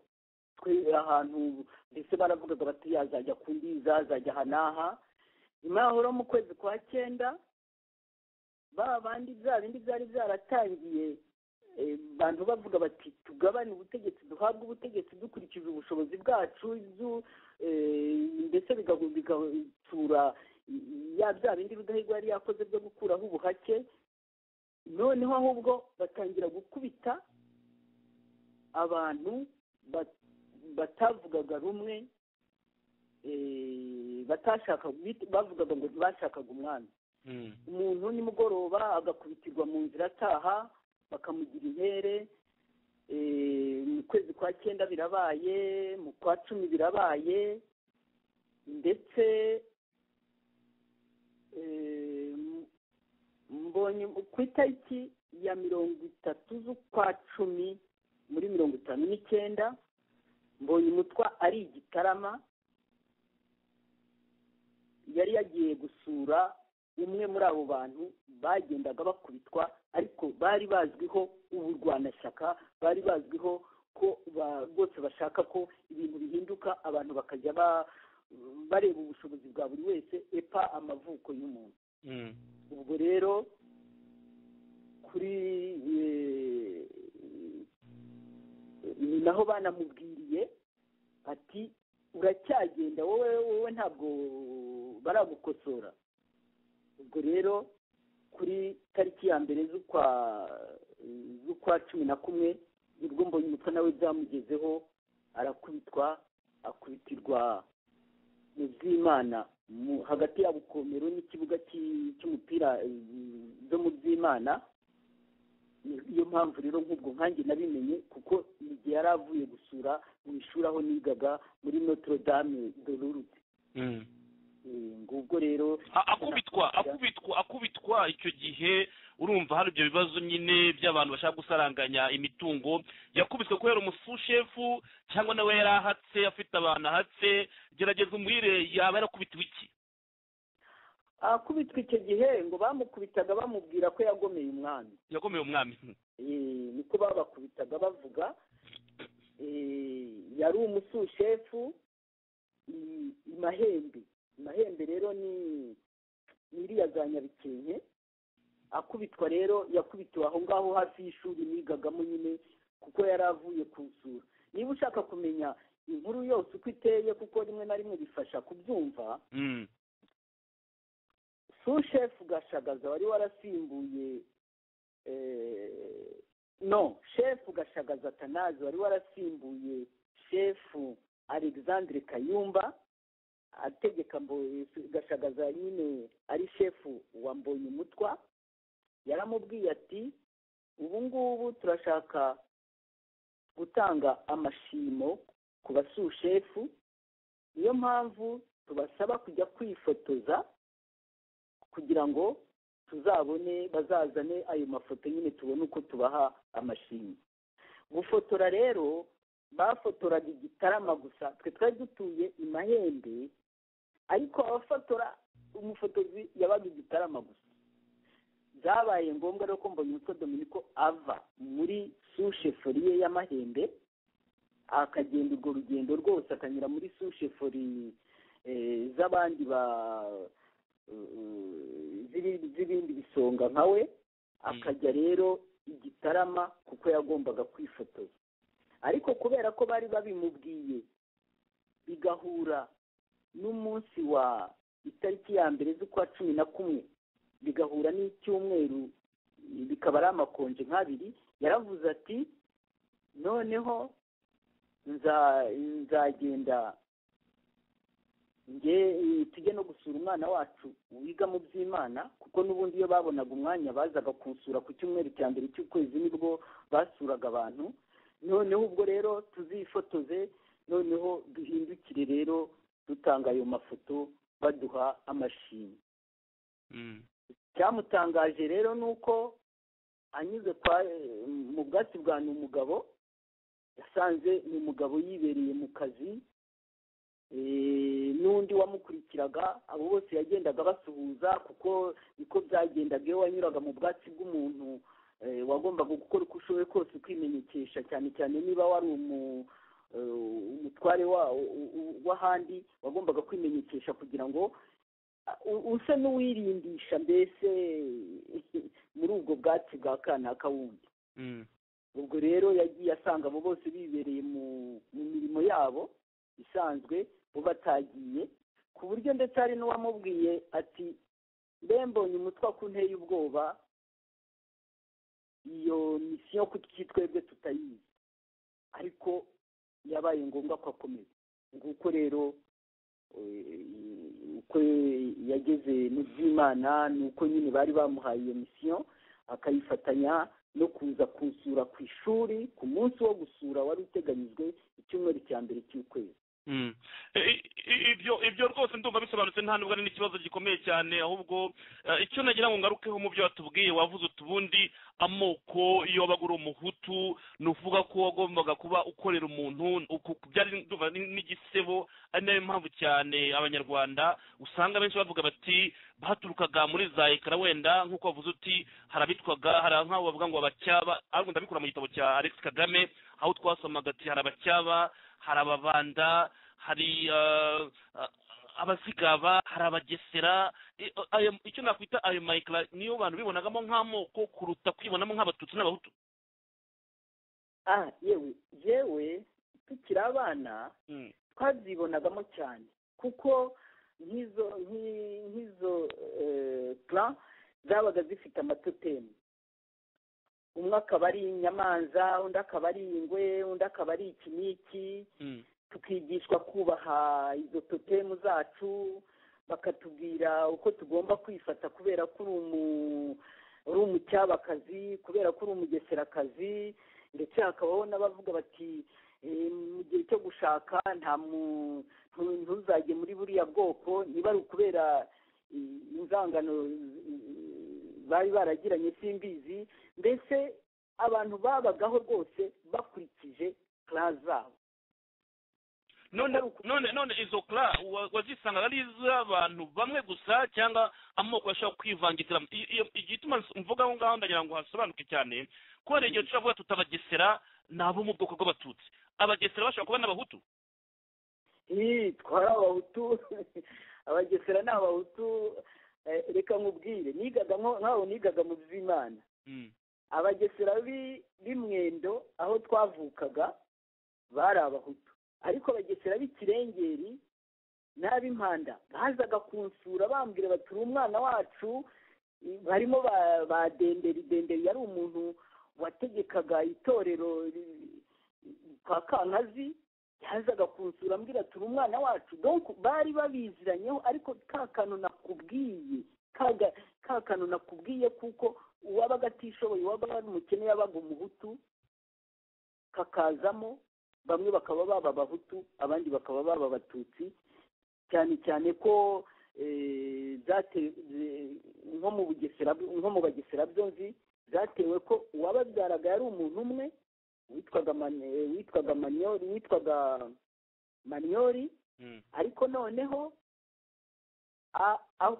twe ahantu mbese baravugaga bati yazajya ku ndiza azajya aha n'aha nyuma yaho rero mu kwezi kwa cyenda ba bandi bya bindi byari byaratangiye eh, bantu bavuga bati tugabane ubutegetsi duhabwe ubutegetsi dukurikije ubushobozi bwacu du- eh, mbese bigahu- bigatura ya bya bindi rudahigwa yari yakoze byo gukuraho ubuhake noneho ahubwo batangira gukubita abantu ba- batavugaga rumwe eh, batashaka bit- bavugaga ngo ntibashakaga umwami Mm. umuntu nimugoroba agakubitirwa mu nzira ataha bakamugira intere eh, mu kwezi kwa cyenda birabaye mu kwa cumi birabaye ndetse eh, m- mbonye ku itariki ya mirongo itatu z'ukwa cumi muri mirongo itanu n'icyenda mbonye umutwa ari igitarama yari yagiye gusura umwe muri abo bantu bagendaga bakubitwa ariko bari bazwiho uburwanashyaka bari bazwiho ko ba- rwose bashaka ko ibintu bihinduka abantu bakajya ba- bareba ubushobozi bwa buri wese epa amavuko y'umuntu Mm. ubwo rero kuri eh, ni naho banamubwiriye ati uracyagenda wowe wowe ntabwo baragukosora ubwo rero kuri tariki ya mbere z'ukwa z'ukwa cumi na kumwe nibwo mbonye umutwe nawe byamugezeho arakubitwa akubitirwa mu byimana mu- hagati ya bukomero n'ikibuga cy'i- cy'umupira eh, zo mu byimana Ni- niyo mpamvu rero nk'ubwo nkanjye nabimenye kuko igihe yari avuye gusura mu ishuri aho nigaga muri notre dame de lurute Mm. ngubwo rero A- akubitwa akubitwa akubitwa icyo gihe urumva hari ibyo bibazo nyine by'abantu bashaka gusaranganya imitungo yakubiswe kubera umusushefu cyangwa nawe yari ahatse afite abantu ahatse gerageza umurire yaba yarakubitiwe iki akubitwa icyo gihe ngo bamukubitaga bamubwira ko yagomeye umwami yakomeye umwami Eh, niko babakubitaga bavuga Eh, yari umusushefu i- imahembe imahembe rero ni iriya za nyabikenke akubitwa rero yakubitiwe aho ngaho hafi y'ishuri nigagamo nyine kuko yari avuye kusura niba ushaka kumenya inkuru yose uko iteye kuko rimwe na rimwe bifasha kubyumva Mm. sushefu gashagaza wari warasimbuye eh, no shefu gashagaza atanazi wari warasimbuye shefu alexandre kayumba ategeka Mbo- gashagaza nyine ari shefu wa mbonye umutwa yaramubwiye ati ubu ngubu turashaka gutanga amashimo ku basushefu niyo mpamvu tubasaba kujya kwifotoza kugira ngo tuzabone bazazane ayo mafoto nyine tubone uko tubaha amashimwe gufotora rero bafotoraga igitarama gusa twe twari dutuye i mahembe ariko abafotora umufotozi yabaga igitarama gusa byabaye ngombwa rero ko mbonye umutwe dominiko ava muri sushefori ye y'amahembe akagenda urwo rugendo rwose akanyura muri sushefori eh, z'abandi ba z'ibi- z'ibindi bisonga nka we akajya rero igitarama kuko yagombaga kwifotoza ariko kubera ko bari babimubwiye bigahura n'umunsi wa itariki ya mbere z'ukwa cumi na kumwe bigahura n'icyumweru bikaba ari amakonje nk'abiri yaravuze ati noneho nza- nzagenda nge eh, tujye no gusura umwana wacu wiga mu by'imana kuko n'ubundi iyo babonaga umwanya bazaga kunsura ku cyumweru cya mbere cy'ukwezi nibwo basuraga abantu noneho ubwo rero tuzifotoze noneho duhindukire rero dutanga ayo mafoto baduha amashimwe Mm. icyamutangaje rero ni uko anyuze kwa eh, mu bwatsi bwa ni umugabo yasanze ni umugabo yibereye mu kazi eh, n'undi wamukurikiraga abo bose yagendaga basuhuza kuko niko byagendaga iyo wanyuraga mu bwatsi bw'umuntu eh, wagombaga gukora uko ushoboye kose ukwimenyekesha cyane cyane niba wari umu eh, umutware wa- u- u- w'ahandi wagombaga kwimenyekesha kugira ngo u- usa n'uwirindisha mbese muri ubwo bwatsi bwa kanaka wundi Mm. ubwo rero yagiye asanga abo bose bibereye mu mu mirimo yabo isanzwe bo batagiye ku buryo ndetse hari n'uwamubwiye ati mbe mbonye umutwe ku nteye ubwoba iyo misiyo kuki twebwe tutayizi ariko yabaye ngombwa ko akomeza nguko rero uko yageze mu by'imana ni uko nyine bari bamuhaye iyo misiyo akayifatanya no kuza kusura ku ishuri ku munsi wo gusura wari uteganyijwe icyumweru cya mbere cy'ukwezi ibyo ibyo rwose ndumva bisobanutse nta nubwo ari n'ikibazo gikomeye cyane ahubwo icyo nagira ngo ngarukeho mu byo watubwiye wavuze utubundi amoko iyo wabaga uri umuhutu ni ukuvuga ko wagombaga kuba ukorera umuntu byari n'igisebo ari nayo mpamvu cyane abanyarwanda usanga benshi bavuga bati baturukaga muri za ekara wenda nk'uko wavuze uti harabitwaga hari nk'aho bavuga ngo abacyaba ariko ndabikura mu gitabo cya alex kagame aho twasomaga ati hari abacyaba hari ababanda hari abazigaba hari abagesera icyo nakwita ayo mayikara niyo bantu bibonagamo nk'amoko kuruta kwibonamo nk'abatutsi n'abahutu aha yewe yewe tukiri abana twabyibonagamo cyane kuko nk'izo nk'izo pura zabaga zifite amatotemu umwe akaba ari inyamanza undi akaba ari ingwe undi akaba ari ikiniki tukigishwa kubaha izo totemu zacu bakatubwira uko tugomba kwifata kubera ko uri umucyabakazi kubera ko uri umugeserakazi ndetse hakabaho n'abavuga bati mu gihe cyo gushaka nta ntuzajye muri buriya bwoko niba ari ukubera inzangano bari baragiranye simbizi mbese abantu babagaho rwose bakurikije kara zabo none none none izo kara wazisangaga ari iz'abantu bamwe gusa cyangwa amoko ashobora kwivangitiramo igituma mvuga aho ngaho ndagira ngo hasobanuke cyane ko hari igihe dushobora tutabagesera ni abo mu bwoko bw'abatutsi abagesera bashobora kuba n'abahutu twari abahutu abagesera ni abahutu reka nkubwire nigaga nk'aho nigaga mu by'imana abagesera b'imwendo aho twavukaga bari abahutu ariko abagesera b'ikirengeri n'ab'impanda bazaga kunsura bambwira bati uri umwana wacu barimo ba denderi denderi yari umuntu wategekaga itorero kwa kankazi yazaga kunsura ambwira ati uri umwana wacu donko bari babiziranyeho ariko ka kantu nakubwiye ka kantu nakubwiye kuko uwabaga atishoboye uwabaga ari umukene yabaga umuhutu kakazamo bamwe bakaba baba abahutu abandi bakaba baba abatutsi cyane cyane ko nko mu bugesera nko mu bagesera byombi zatewe ko uwababyaraga yari umuntu umwe witwaga witwaga maniyori witwaga maniyori ariko noneho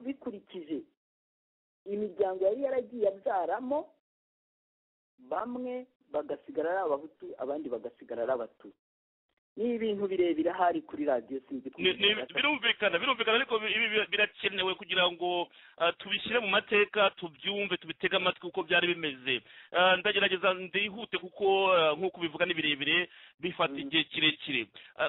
bikurikije imiryango yari yaragiye abyaramo bamwe bagasigara ari abahutu abandi bagasigara ari abatutsi ni ibintu birebire ahari kuri radiyo sinzi birumvikana birumvikana ariko ibi birakenewe kugira ngo tubishyire mu mateka tubyumve tubitege amatwi uko byari bimeze ndagerageza ndihute kuko nk'uko ubivuga ni birebire bifata igihe kirekire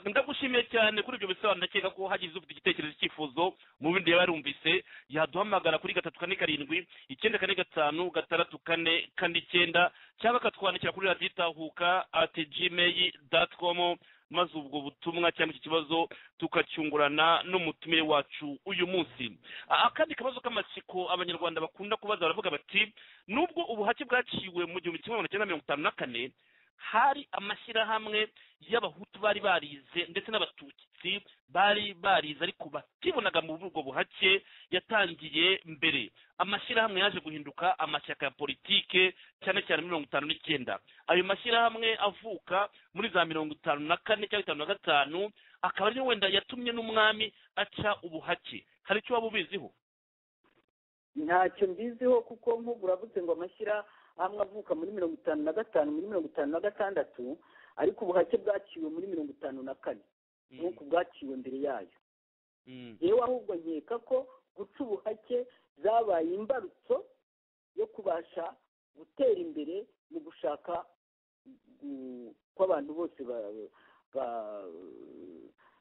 ndagushimiye cyane kuri ibyo bisobanuro ndakeka ko hagize ufite igitekerezo cyifuzo mu bindi yaba yarumvise yaduhamagara kuri gatatu kane karindwi icyenda kane gatanu gatandatu kane kane icyenda cyangwa akatwandikira kuri radiyo itahuka ati jimeyi dati komu maze ubwo butumwa cyangwa iki kibazo tukacyungurana n'umutumire wacu uyu munsi akandi kabazo k'amatsiko abanyarwanda bakunda kubaza baravuga bati nubwo ubuhake bwaciwe mu gihumbi kimwe magana cyenda mirongo itanu na kane hari amashyirahamwe y'abahutu bari barize ndetse n'abatutsi bari barize ariko batibonaga muri ubwo buhake yatangiye mbere amashyirahamwe yaje guhinduka amashyaka ya politike cyane cyane mirongo itanu n'icyenda ayo mashyirahamwe avuka muri za mirongo itanu na kane cyangwa itanu na gatanu akaba ariyo wenda yatumye n'umwami aca ubuhake hari icyo waba ubiziho ntacyo mbiziho kuko nk'ubu uravuze ngo amashyirahamwe hamwe avuka muri mirongo itanu na gatanu muri mirongo itanu na gatandatu ariko ubuhake bwaciwe muri mirongo itanu na kane nk'uko bwaciwe mbere yayo yewe ahubwo nkeka ko guca ubuhake zabaye imbarutso yo kubasha gutera imbere mu gushaka ko abantu bose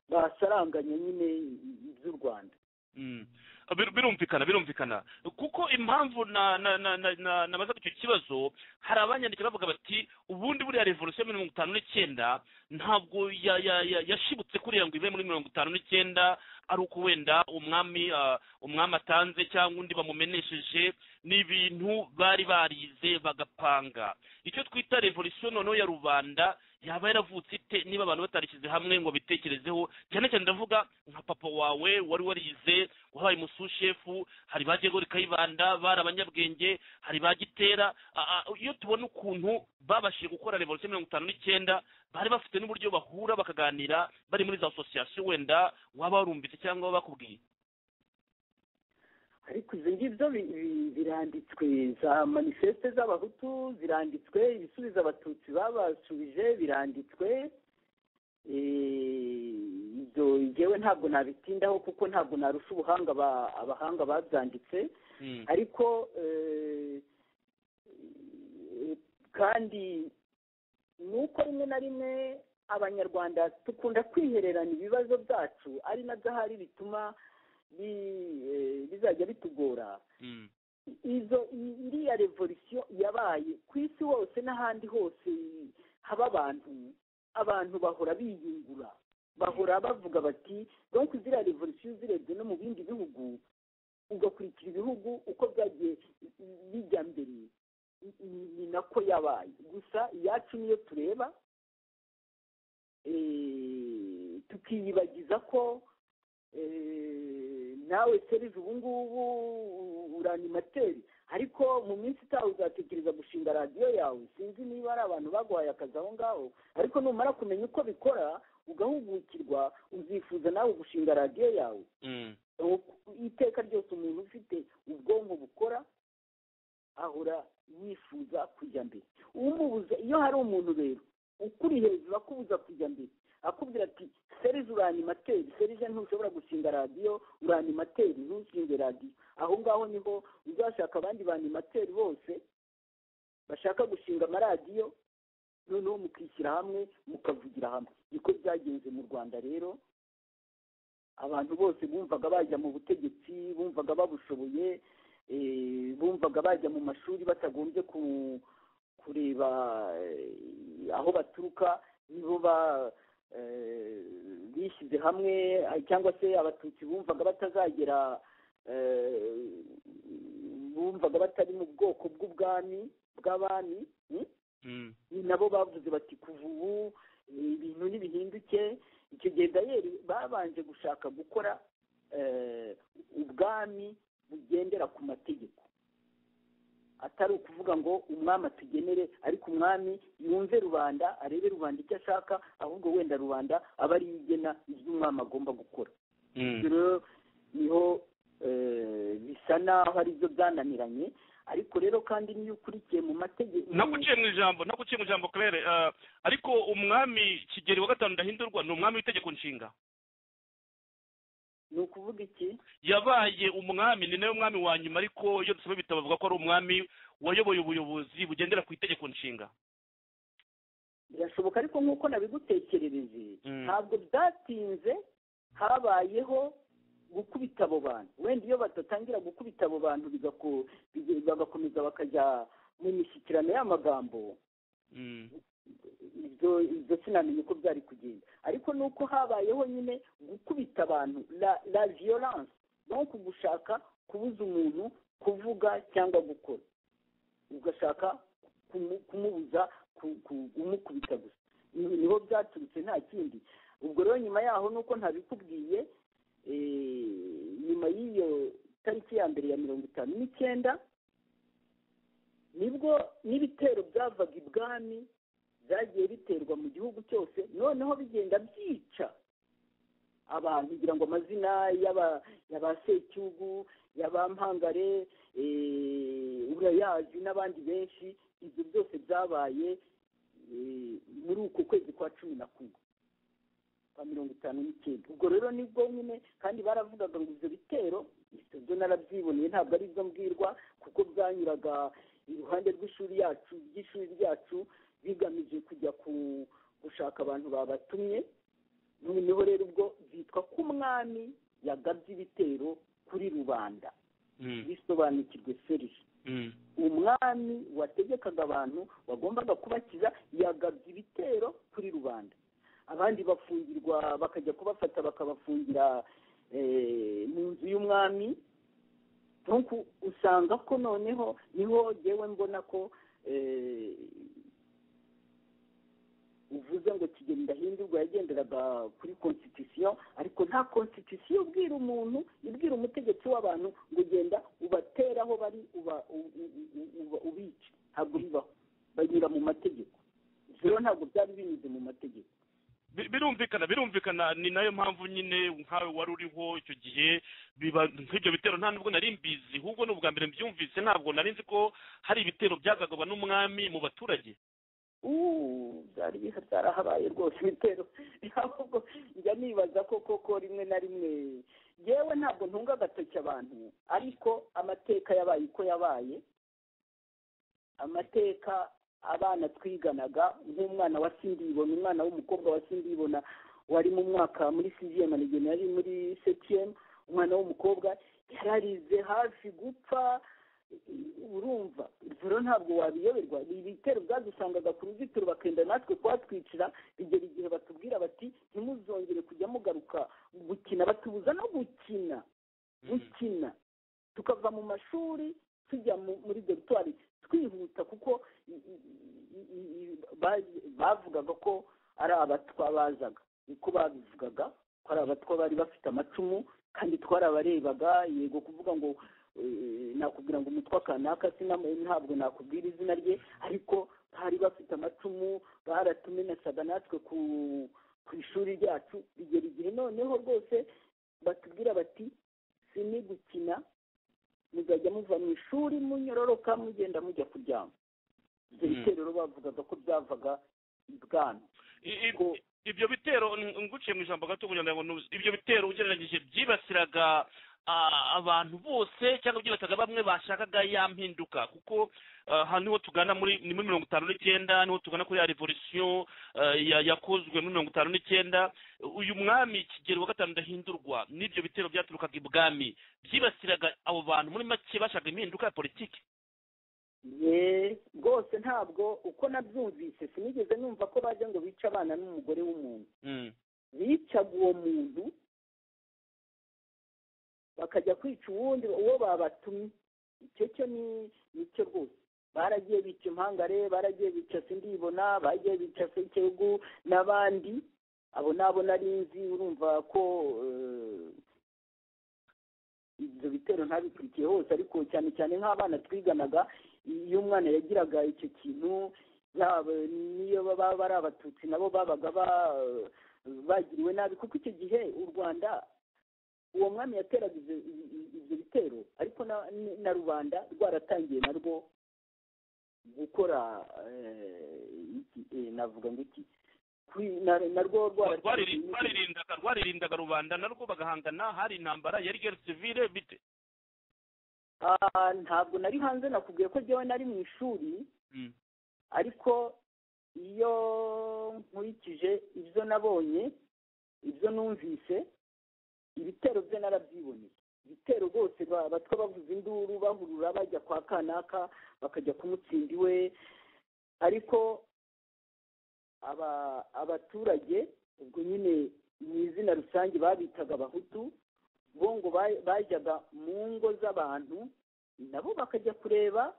basaranganya nyine iby'u rwanda Bir- birumvikana birumvikana kuko impamvu na na na na na- nabazaga icyo kibazo hari abanyandikira bavuga bati ubundi buriya revolisiyo ya mirongo itanu n'icyenda ntabwo ya- ya- ya- yashibutse kuriya ngo ive muri mirongo itanu n'icyenda ari uko wenda umwami ah, umwami atanze cyangwa undi bamumenesheje ni ibintu bari barize bagapanga icyo twita revolisiyo noneho ya rubanda yaba yaravutse ite niba abantu batarishyize hamwe ngo bitekerezeho cyane cyane ndavuga nka papa wawe wari warize wabaye umusushefu hari ba jegori kayibanda bari abanyabwenge hari ba gitera a- a- iyo tubona ukuntu babashije gukora revolisiyo mirongo itanu n'icyenda bari bafite n'uburyo bahura bakaganira bari muri za asosiyasiyo wenda waba warumvise cyangwa waba bakubwiye ariko ibyo ngibyo bi- bi- biranditswe za manifeste z'abahutu ziranditswe ibisubizo abatutsi babasubije biranditswe Eh, ibyo ngewe ntabwo nabitindaho kuko ntabwo narusha ubuhanga ba- abahanga babyanditse Mm. ariko eh, eh, kandi ni uko rimwe na rimwe abanyarwanda dukunda kwihererana ibibazo byacu ari nabyo ahari bituma bi- eh, bizajya bitugora Mm. izo i- iriya revolisiyo yabaye ku isi hose n'ahandi hose haba abantu abantu bahora biyungura bahora bavuga bati donc ziriya revolisiyo uzirebye no mu bindi bihugu ugakurikira ibihugu uko byagiye bijya mbere ni- ni- ni nako yabaye gusa iyacu niyo tureba eh, tukiyibagiza ko eh, nawe serive ubu ngubu uranimateri ariko mu minsi itaha uzatekereza gushinga radiyo yawe sinzi niba ari abantu baguhaye akazi aho ngaho ariko numara kumenya uko bikora ugahugukirwa uzifuza nawe gushinga radiyo yawe Mm. iteka ryose umuntu ufite ubwonko bukora ahora yifuza kujya mbere umubuza iyo hari umuntu rero ukuri hejuru akubuza kujya mbere akubwira ati serije uranimateri serije ntushobora gushinga radiyo uranimateri ntushinge radiyo aho ngaho niho uzashaka abandi banimateri bose bashaka gushinga amaradiyo noneho mukishyira hamwe mukavugira hamwe niko byagenze mu rwanda rero abantu bose bumvaga bajya mu butegetsi bumvaga babushoboye eh, bumvaga bajya mu mashuri batagombye ku- kureba eh, aho baturuka nibo ba eh, bishyize hamwe ah, cyangwa se abatutsi bumvaga batazagera eh, bumvaga batari mu bwoko bw'ubwami bw'abami mm? Mm. ni nabo bavuze bati kuva ubu eh, ibintu ntibihinduke icyo gihe dayeri babanje gushaka gukora eh, ubwami bugendera ku mategeko atari ukuvuga ngo umwami atugenere ariko umwami yumve rubanda arebe rubanda icyo ashaka ahubwo wenda rubanda aba ariyo igena ibyo umwami agomba gukora Mm. ibyo rero niho eh, bisa naho ari byo byananiranye ariko rero kandi niyo ukurikiye mu mategeko naguciye mu ijambo naguciye mu ijambo claire eh, ariko umwami kigeli wa gatanu ndahindurwa ni umwami w'itegeko nshinga ni ukuvuga iki yabaye umwami ni nawe mwami wa nyuma ariko iyo dusoma ibitabo bavuga ko ari umwami wayoboye ubuyobozi bugendera ku itegeko nshinga birashoboka ariko nk'uko nabigutekerereje Mm. ntabwo byatinze habayeho gukubita abo bantu wenda iyo badatangira gukubita abo bantu bigako- bige- bagakomeza bakajya mu mishyikirano y'amagambo Mm. ibyo ibyo sinamenye uko byari kugenda ariko ni uko habayeho nyine gukubita abantu la la violence donc gushaka kubuza umuntu kuvuga cyangwa gukora ugashaka kumu- kumubuza ku- ku- umukubita gusa Ni- niho byaturutse nta kindi ubwo rero nyuma yaho nuko ntabikubwiye eh, nyuma y'iyo tariki ya mbere ya mirongo itanu n'icyenda nibwo n'ibitero byavaga ibwami byagiye biterwa mu gihugu cyose noneho bigenda byica abantu kugira ngo amazina y'aba- y'aba secyugu y'abampangare eh, urayazi n'abandi benshi ibyo byose byabaye eh, muri uku kwezi kwa cumi na kumwe kwa mirongo itanu n'icyenda ubwo rero nibwo nyine kandi baravugaga ngo ibyo bitero ibyo narabyiboneye ntabwo ari byo mbwirwa kuko byanyuraga iruhande rw'ishuri yacu ry'ishuri ryacu bigamije kujya ku- gushaka abantu babatumye noneho rero ubwo byitwa ko umwami yagabye ibitero kuri rubanda Mm, bisobanukirwe serisi mm, umwami wategekaga abantu wagombaga kubakiza yagabye ibitero kuri rubanda abandi bafungirwa bakajya kubafata bakabafungira eh, mu nzu y'umwami nuko usanga ko noneho niho yewe mbona ko eh, uvuze ngo kigeli ndahindurwa yagenderaga kuri constitution ariko nta constitution ibwira umuntu ibwira umutegetsi w'abantu ngo genda ubatere aho bari uba u- u- u- uba- ubice ntabwo bibaho banyura mu mategeko rero ntabwo byari binyuze mu mategeko Bi- birumvikana birumvikana ni nayo mpamvu nyine nkawe wari uriho icyo gihe biba nk'ibyo bitero nta nubwo nari mbizi ahubwo ni ubwa mbere mbyumvise ntabwo nari nzi ko hari ibitero byagagwa n'umwami mu baturage ubu byari biha byarahabaye rwose ibitero ahubwo njya nibaza ko koko rimwe na rimwe yewe ntabwo ntunga agatoki abantu ariko amateka yabaye uko yabaye amateka abana twiganaga nk'umwana wa sindibona umwana w'umukobwa wa sindibona wari mu mwaka muri cgm anigena yari muri septième umwana w'umukobwa yararize hafi gupfa urumva rero ntabwo wabiyoberwa ni ibitero byadusangaga ku ruzitiro bakenda natwe kuhatwicira bigera igihe batubwira bati ntimuzongere kujya mugaruka gukina batubuza no gukina gukina tukava mu mashuri tujya mu- muri dogitwari twihuta kuko i- i- i- i- i- ba- bavugaga ko ari abatwa bazaga niko babivugaga ko ari abatwa bari bafite amacumu kandi twarabarebaga yego kuvuga ngo eh, nakubwira ngo umutwa kanaka sinam- ntabwo nakubwira izina rye ariko bari bafite amacumu baratumenasaga natwe ku ku ishuri ryacu bigera igihe noneho rwose batubwira bati si ni gukina muzajya muva mu ishuri munyororoka mugenda mujya kuryama ibyo Mm. bitero rero bavugaga ko byavaga ibwami I- i- Ko- ibyo bitero ng- nguciye mu ijambo gato kugira ngo ntubuze ibyo bitero ugereranyije byibasiraga ah, abantu bose cyangwa byibasiraga bamwe bashakaga ya mpinduka kuko ah, aha niho tugana muri ni muri mirongo itanu n'icyenda niho tugana kuri ya revolisiyo yakozwe muri mirongo itanu n'icyenda uyu mwami kigero wa gatanu ndahindurwa n'ibyo bitero byaturukaga ibwami byibasiraga abo bantu muri make bashaka impinduka ya politiki ye rwose ntabwo uko nabyumvise sinigeze numva ko baje ngo bice abana n'umugore w'umuntu Mm, bicaga uwo muntu bakajya kwica uwundi uwo babatumye icyo cyo ni nicyo rwose baragiye bica impangare baragiye bica sindibona bagiye bica sekegu n'abandi abo nabo nari nzi urumva ko eh, ibyo bitero ntabikurikiye hose ariko cyane cyane nk'abana twiganaga iyo umwana yagiraga icyo kintu yaba niyo baba ari abatutsi nabo babaga ba- bagiriwe nabi kuko icyo gihe u rwanda uwo mwami yateraga ibyo i- i- ibyo bitero ariko na- na rubanda rwaratangiye narwo gukora eh, iki- eh, navuga ngo iki Kwi- na- narwo rwaratangiye rwariri- rwaririndaga rwaririndaga rubanda narwo bagahangana hari intambara yari gere sivire bite Ah, ntabwo nari hanze nakubwiye ko jyewe nari mu ishuri Mm. ariko iyo nkurikije ibyo nabonye ibyo numvise ibitero byo narabyiboneye ibitero rwose ba- batwa bavuza induru bahurura bajya kwa kanaka bakajya kumutsinda iwe ariko aba- abaturage ubwo nyine mu izina rusange babitaga abahutu bo ngo ba- bajyaga mu ngo z'abantu nabo bakajya kureba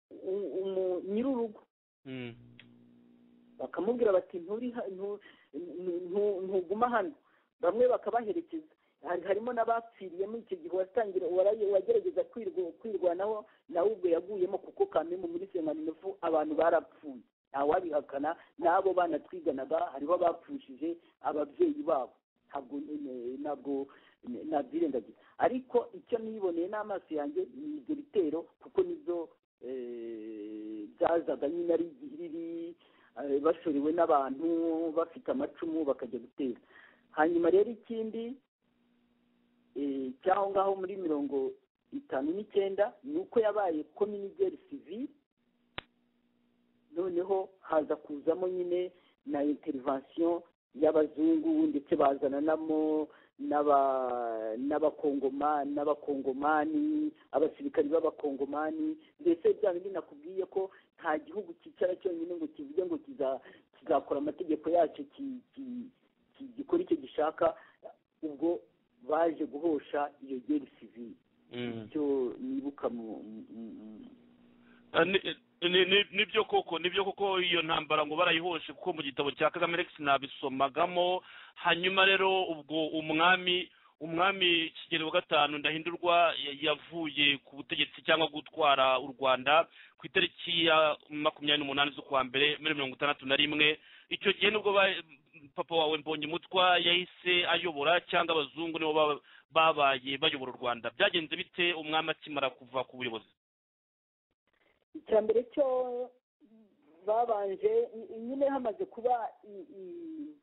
u- umu- nyir'urugo Mm. bakamubwira bati nturi ha- ntu- ntu- ntu- ntuguma hano bamwe bakabaherekeza Hari- harimo n'abapfiriyemo icyo gihe watangira waraye- wagerageza kwirwa- kwirwanaho nawe ubwo yaguyemo kuko kamemu muri semaninefu abantu barapfuye ntawabihakana n'abo bana twiganaga hariho abapfushije ababyeyi babo ntabwo eh, ntabwo eh, nabyirengagiza ariko icyo niboneye n'amaso yanjye ni ibyo bitero kuko nibyo eh, byazaga nyine ari igihe riri eh, bashorewe n'abantu bafite amacumu bakajya gutera hanyuma rero ikindi eh, cy'aho ngaho muri mirongo itanu n'icyenda ni uko yabaye kominigeri sivile noneho haza kuzamo nyine na interivasiyo y'abazungu ndetse bazananamo n'aba- n'abakongoma n'abakongomani abasirikari b'abakongomani mbese bya bindi nakubwiye ko nta gihugu cyicara cyonyine ngo kivuge ngo kiza- kizakora amategeko yacyo ki- ki- ki- gikora icyo gishaka ubwo baje guhosha iyo geri sivili Mm. icyo nibuka mu- mu- mu- mu- Ah, ni- ni- ni- nibyo koko nibyo koko iyo ntambara ngo barayihoshe kuko mu gitabo cya kagame rex nabisomagamo hanyuma rero ubwo umwami umwami kigeli wa gatanu ndahindurwa ya- yavuye ku butegetsi cyangwa gutwara u rwanda ku itariki ya makumyabiri n'umunani z'ukwa mbere muri mirongo itandatu na rimwe icyo gihe nibwo ba- papa wawe mbonye umutwa yahise ayobora cyangwa abazungu nibo baba- babaye bayobora u rwanda byagenze bite umwami akimara kuva ku buyobozi icya mbere cyo babanje ny- nyine hamaze kuba i- i-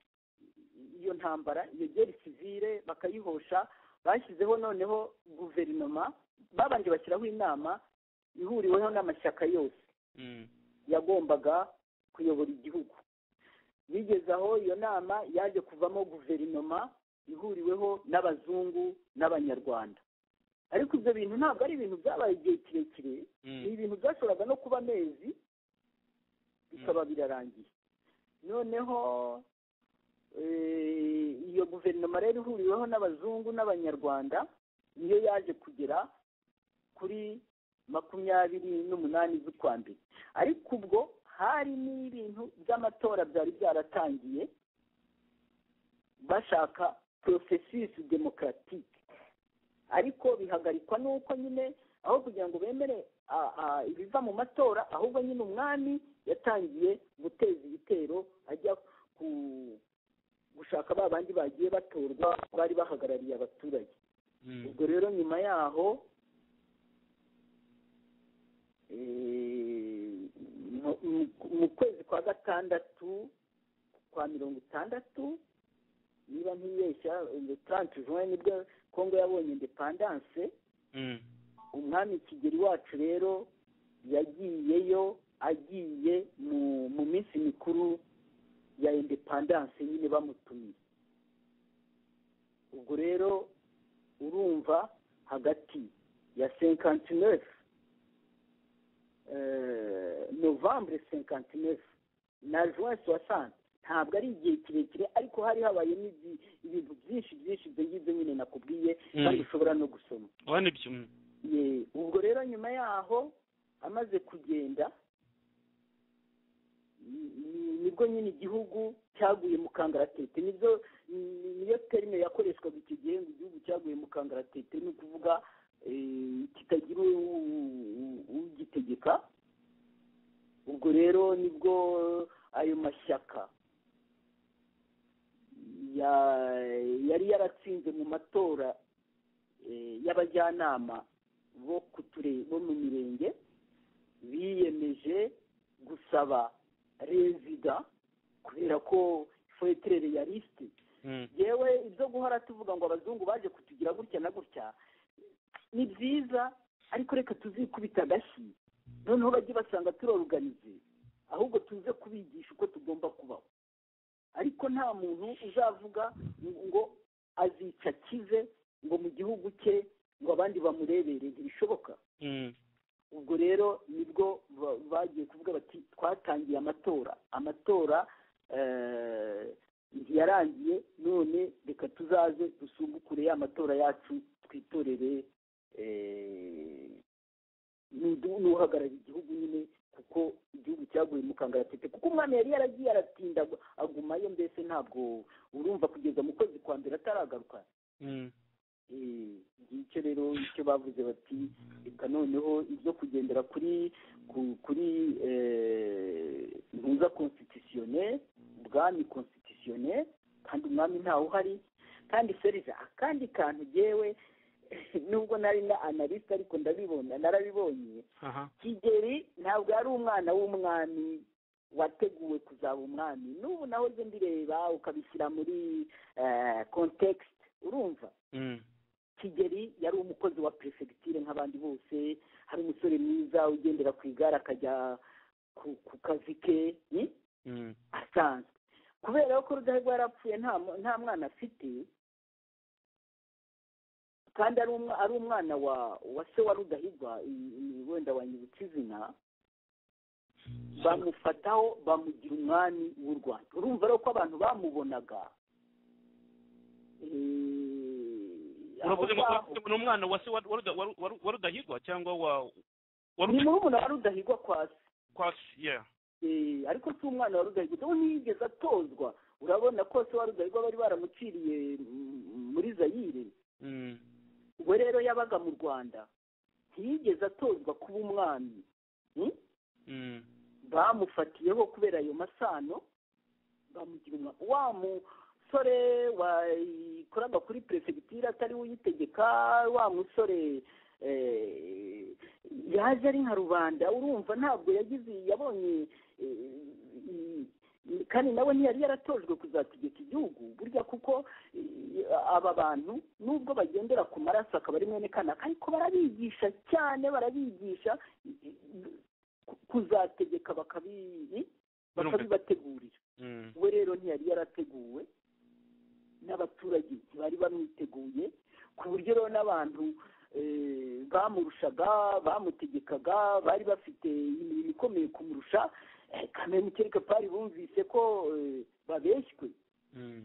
iyo ntambara iyo geri sivile bakayihosha bashyizeho noneho guverinoma babanje bashyiraho inama ihuriweho n'amashyaka yose Mm. yagombaga kuyobora igihugu bigeze aho iyo nama yaje kuvamo guverinoma ihuriweho n'abazungu n'abanyarwanda ariko ibyo bintu ntabwo ari ibintu byabaye igihe kirekire Mm. ni ibintu byashoboraga no kuba amezi bikaba birarangiye noneho eh, iyo guverinoma rero ihuriweho n'abazungu n'abanyarwanda niyo yaje kugera kuri makumyabiri n'umunani z'ukwa mbere ariko ubwo hari n'ibintu by'amatora byari byaratangiye bashaka porosesisi demokaratike ariko bihagarikwa n'uko nyine aho kugira ngo bemere a- a- ibiva mu matora ahubwo nyine umwami yatangiye guteza ibitero ajya ku gushaka ba bandi bagiye batorwa bari bahagarariye abaturage Mm. ubwo rero nyuma yaho eh, mu- mu- mu kwezi kwa gatandatu kwa mirongo itandatu niba ntibeshya taranti juwe nibwo kongo yabonye indepandanse Mm. umwami kigeli wacu rero yagiyeyo agiye mu mu minsi mikuru ya indepandanse nyine bamutumiye ubwo rero urumva hagati ya senkantinefu novambere senkantinefu na juin soixante ntabwo ari igihe kirekire ariko hari habayemo ibi- ibintu byinshi byinshi ibyo ngibyo nyine nakubwiye Mm. kandi ushobora no gusoma Oya nibyo mm. Ye, ubwo rero nyuma yaho amaze kugenda ni- ni- nibwo nyine igihugu cyaguye mu kangaratete nibyo ni- niyo terime yakoreshwaga icyo gihe ngo igihugu cyaguye mu kangaratete ni ukuvuga eh, kitagira u- u- ugitegeka ubwo rero nibwo ayo mashyaka ya- yari yaratsinze mu matora eh, y'abajyanama bo ku ture- bo mu mirenge biyemeje gusaba rezida kubera ko fetirere ya lisite Mm. yewe ibyo guhora tuvuga ngo abazungu baje kutugira gutya na gutya ni byiza ariko reka tuzikubita agashyi noneho bajye basanga turaruganize ahubwo tuze kubigisha uko tugomba kubaho ariko nta muntu uzavuga ngo- ngo azica akize ngo mu gihugu cye ngo abandi bamurebere ntibishoboka Mm. ubwo rero nibwo ba- bagiye kuvuga bati twatangiye amatora amatora eh, ntiyarangiye none reka tuzaze dusungukure ya matora yacu twitorere eh, n'udu- n'uhagarariye igihugu nyine kuko igihugu cyaguye mu kangaratete kuko umwami yari yaragiye aratinda agu- agumayo mbese ntabwo urumva kugeza mu kwezi kwa mbere ataragaruka Mm. Eh, ngicyo rero icyo bavuze bati reka noneho ibyo kugendera kuri ku- kuri impuza konsitisiyone ubwami konsitisiyone kandi umwami ntawe uhari kandi serija akandi kantu gewe nubwo nari na analyst ariko ndabibona narabibonye Aha. kigeri ntabwo yari umwana w'umwami wateguwe kuzaba umwami n'ubu nawe ujya mbireba ukabishyira muri kontekisite urumva Mm. kigeri yari umukozi wa perefegiture nk'abandi bose hari umusore mwiza ugendera ku igare akajya ku, ku kazi ke ni? Mm. asanzwe kubera ko rudahigwa yarapfuye nta mu- nta mwana afite kandi ari umwa- ari umwana wa wa se wa rudahigwa i- i- wenda wanyibutse izina bamufataho bamugira umwami w'u rwanda urumva rero ko abantu bamubonaga eh, aho uravuze ngo ngaho. ni umwana wa se wa- wa Ruda- wa Ru- wa Ru- wa rudahigwa cyangwa wa wa ni Ruda- murumuna wa rudahigwa kwa se kwa se yeah. Eh, ariko si umwana wa rudahigwa dore ntiyigeze atozwa urabona ko se wa rudahigwa bari baramuciriye mm, muri zayire Mm. we rero yabaga mu rwanda ntiyigeze atozwa kuba umwami Hmm? Mm. bamufatiyeho kubera ayo masano bamugira umwa- wa musore wakoraga kuri perefegitura atariwe uyitegeka wa musore eh, yaje ari nka rubanda urumva ntabwo yagize yabonye eh, i- i- kandi nawe ntiyari yaratojwe kuzategeka igihugu burya kuko eh, aba bantu nubwo bagendera ku maraso akaba ari mwene kanaka ariko barabigisha cyane barabigisha eh, ku- kuzategeka bakabi bakabibategurira Mm. we rero ntiyari yarateguwe n'abaturage ntibari bamwiteguye ku buryo rero n'abantu eh, bamurushaga bamutegekaga bari bafite imirimo ikomeye kumurusha eh, kamere mukereka pari bumvise ko eh, babeshywe Mm.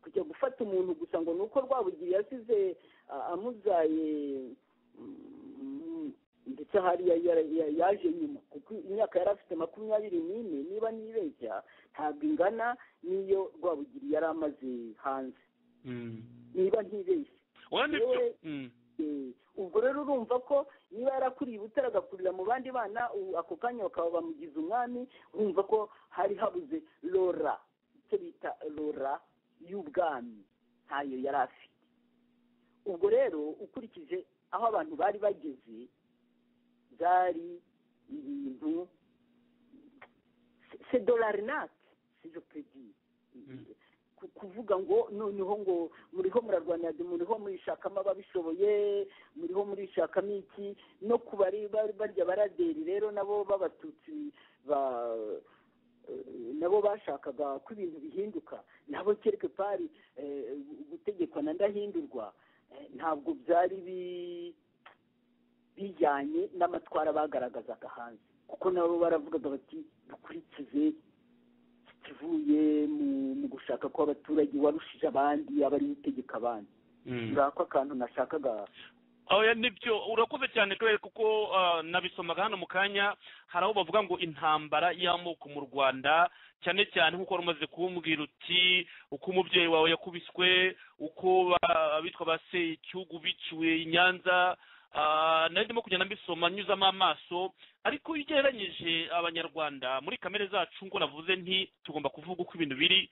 kujya gufata umuntu gusa ngo ni uko rwabugiye yasize a- amuzaye mm, ndetse hari ya- ya- ya- yaje nyuma kuko imyaka yari afite makumyabiri n'ine niba nibeshya ntabwo ingana n'iyo rwabugiri yari amaze hanze Mm. niba ntibeshya Oya, ni Yewe- byo. Mm. Eh, ubwo rero urumva ko niba yarakuriye ubutare agakurira mu bandi bana u- ako kanya bakaba bamugize umwami wumva ko hari habuze lora icyo bita lora y'ubwami ntayo yari afite ubwo rero ukurikije aho abantu bari bageze byari ibintu se- se dolarinati sizo pedi Mm. ku- kuvuga ngo noneho ngo muriho murarwanira de- muriho murishakamo ababishoboye muriho murishakamo iki no ku bari bari- barya baraderi rero nabo b'abatutsi ba eh, nabo bashakaga ko ibintu bihinduka nabo kereke pari eh, gutegekwa na ndahindurwa eh, ntabwo byari bi- bijyanye n'amatwara bagaragazaga hanze kuko nabo baravugaga bati dukurikize kivuye mu mu gushaka kw'abaturage warushije abandi aba ari utegeka abandi Mm. urako akantu nashakaga oya nibyo urakoze cyane kubera kuko ah, nabisomaga hano mu kanya hari aho bavuga ngo intambara y'amoko mu rwanda cyane cyane nk'uko wari umaze kumbwira uti uko umubyeyi wawe yakubiswe uko ba- abitwa ba igihugu biciwe i nyanza ah, nari ndimo kugenda mbisoma nyuzamo amaso ariko iyo ugereranyije abanyarwanda muri kamere zacu ngo navuze nti tugomba kuvuga uko ibintu biri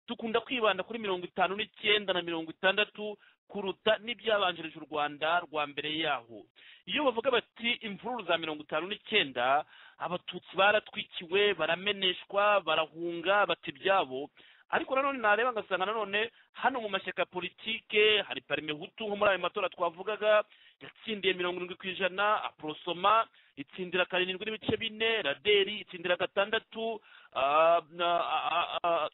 dukunda kwibanda kuri mirongo itanu n'icyenda na mirongo itandatu kuruta n'ibyabanjirije u rwanda rwa mbere yaho iyo bavuga bati imvururu za mirongo itanu n'icyenda abatutsi baratwikiwe barameneshwa barahunga bata ibyabo ariko nanone nareba ngasanga nanone hano mu mashyaka ya politike hari parime hutu nko muri ayo matora twavugaga yatsindiye mirongo irindwi ku ijana aporosoma itsindira karindwi n'ibice bine raderi itsindira gatandatu ah, na- ah, ah, ah,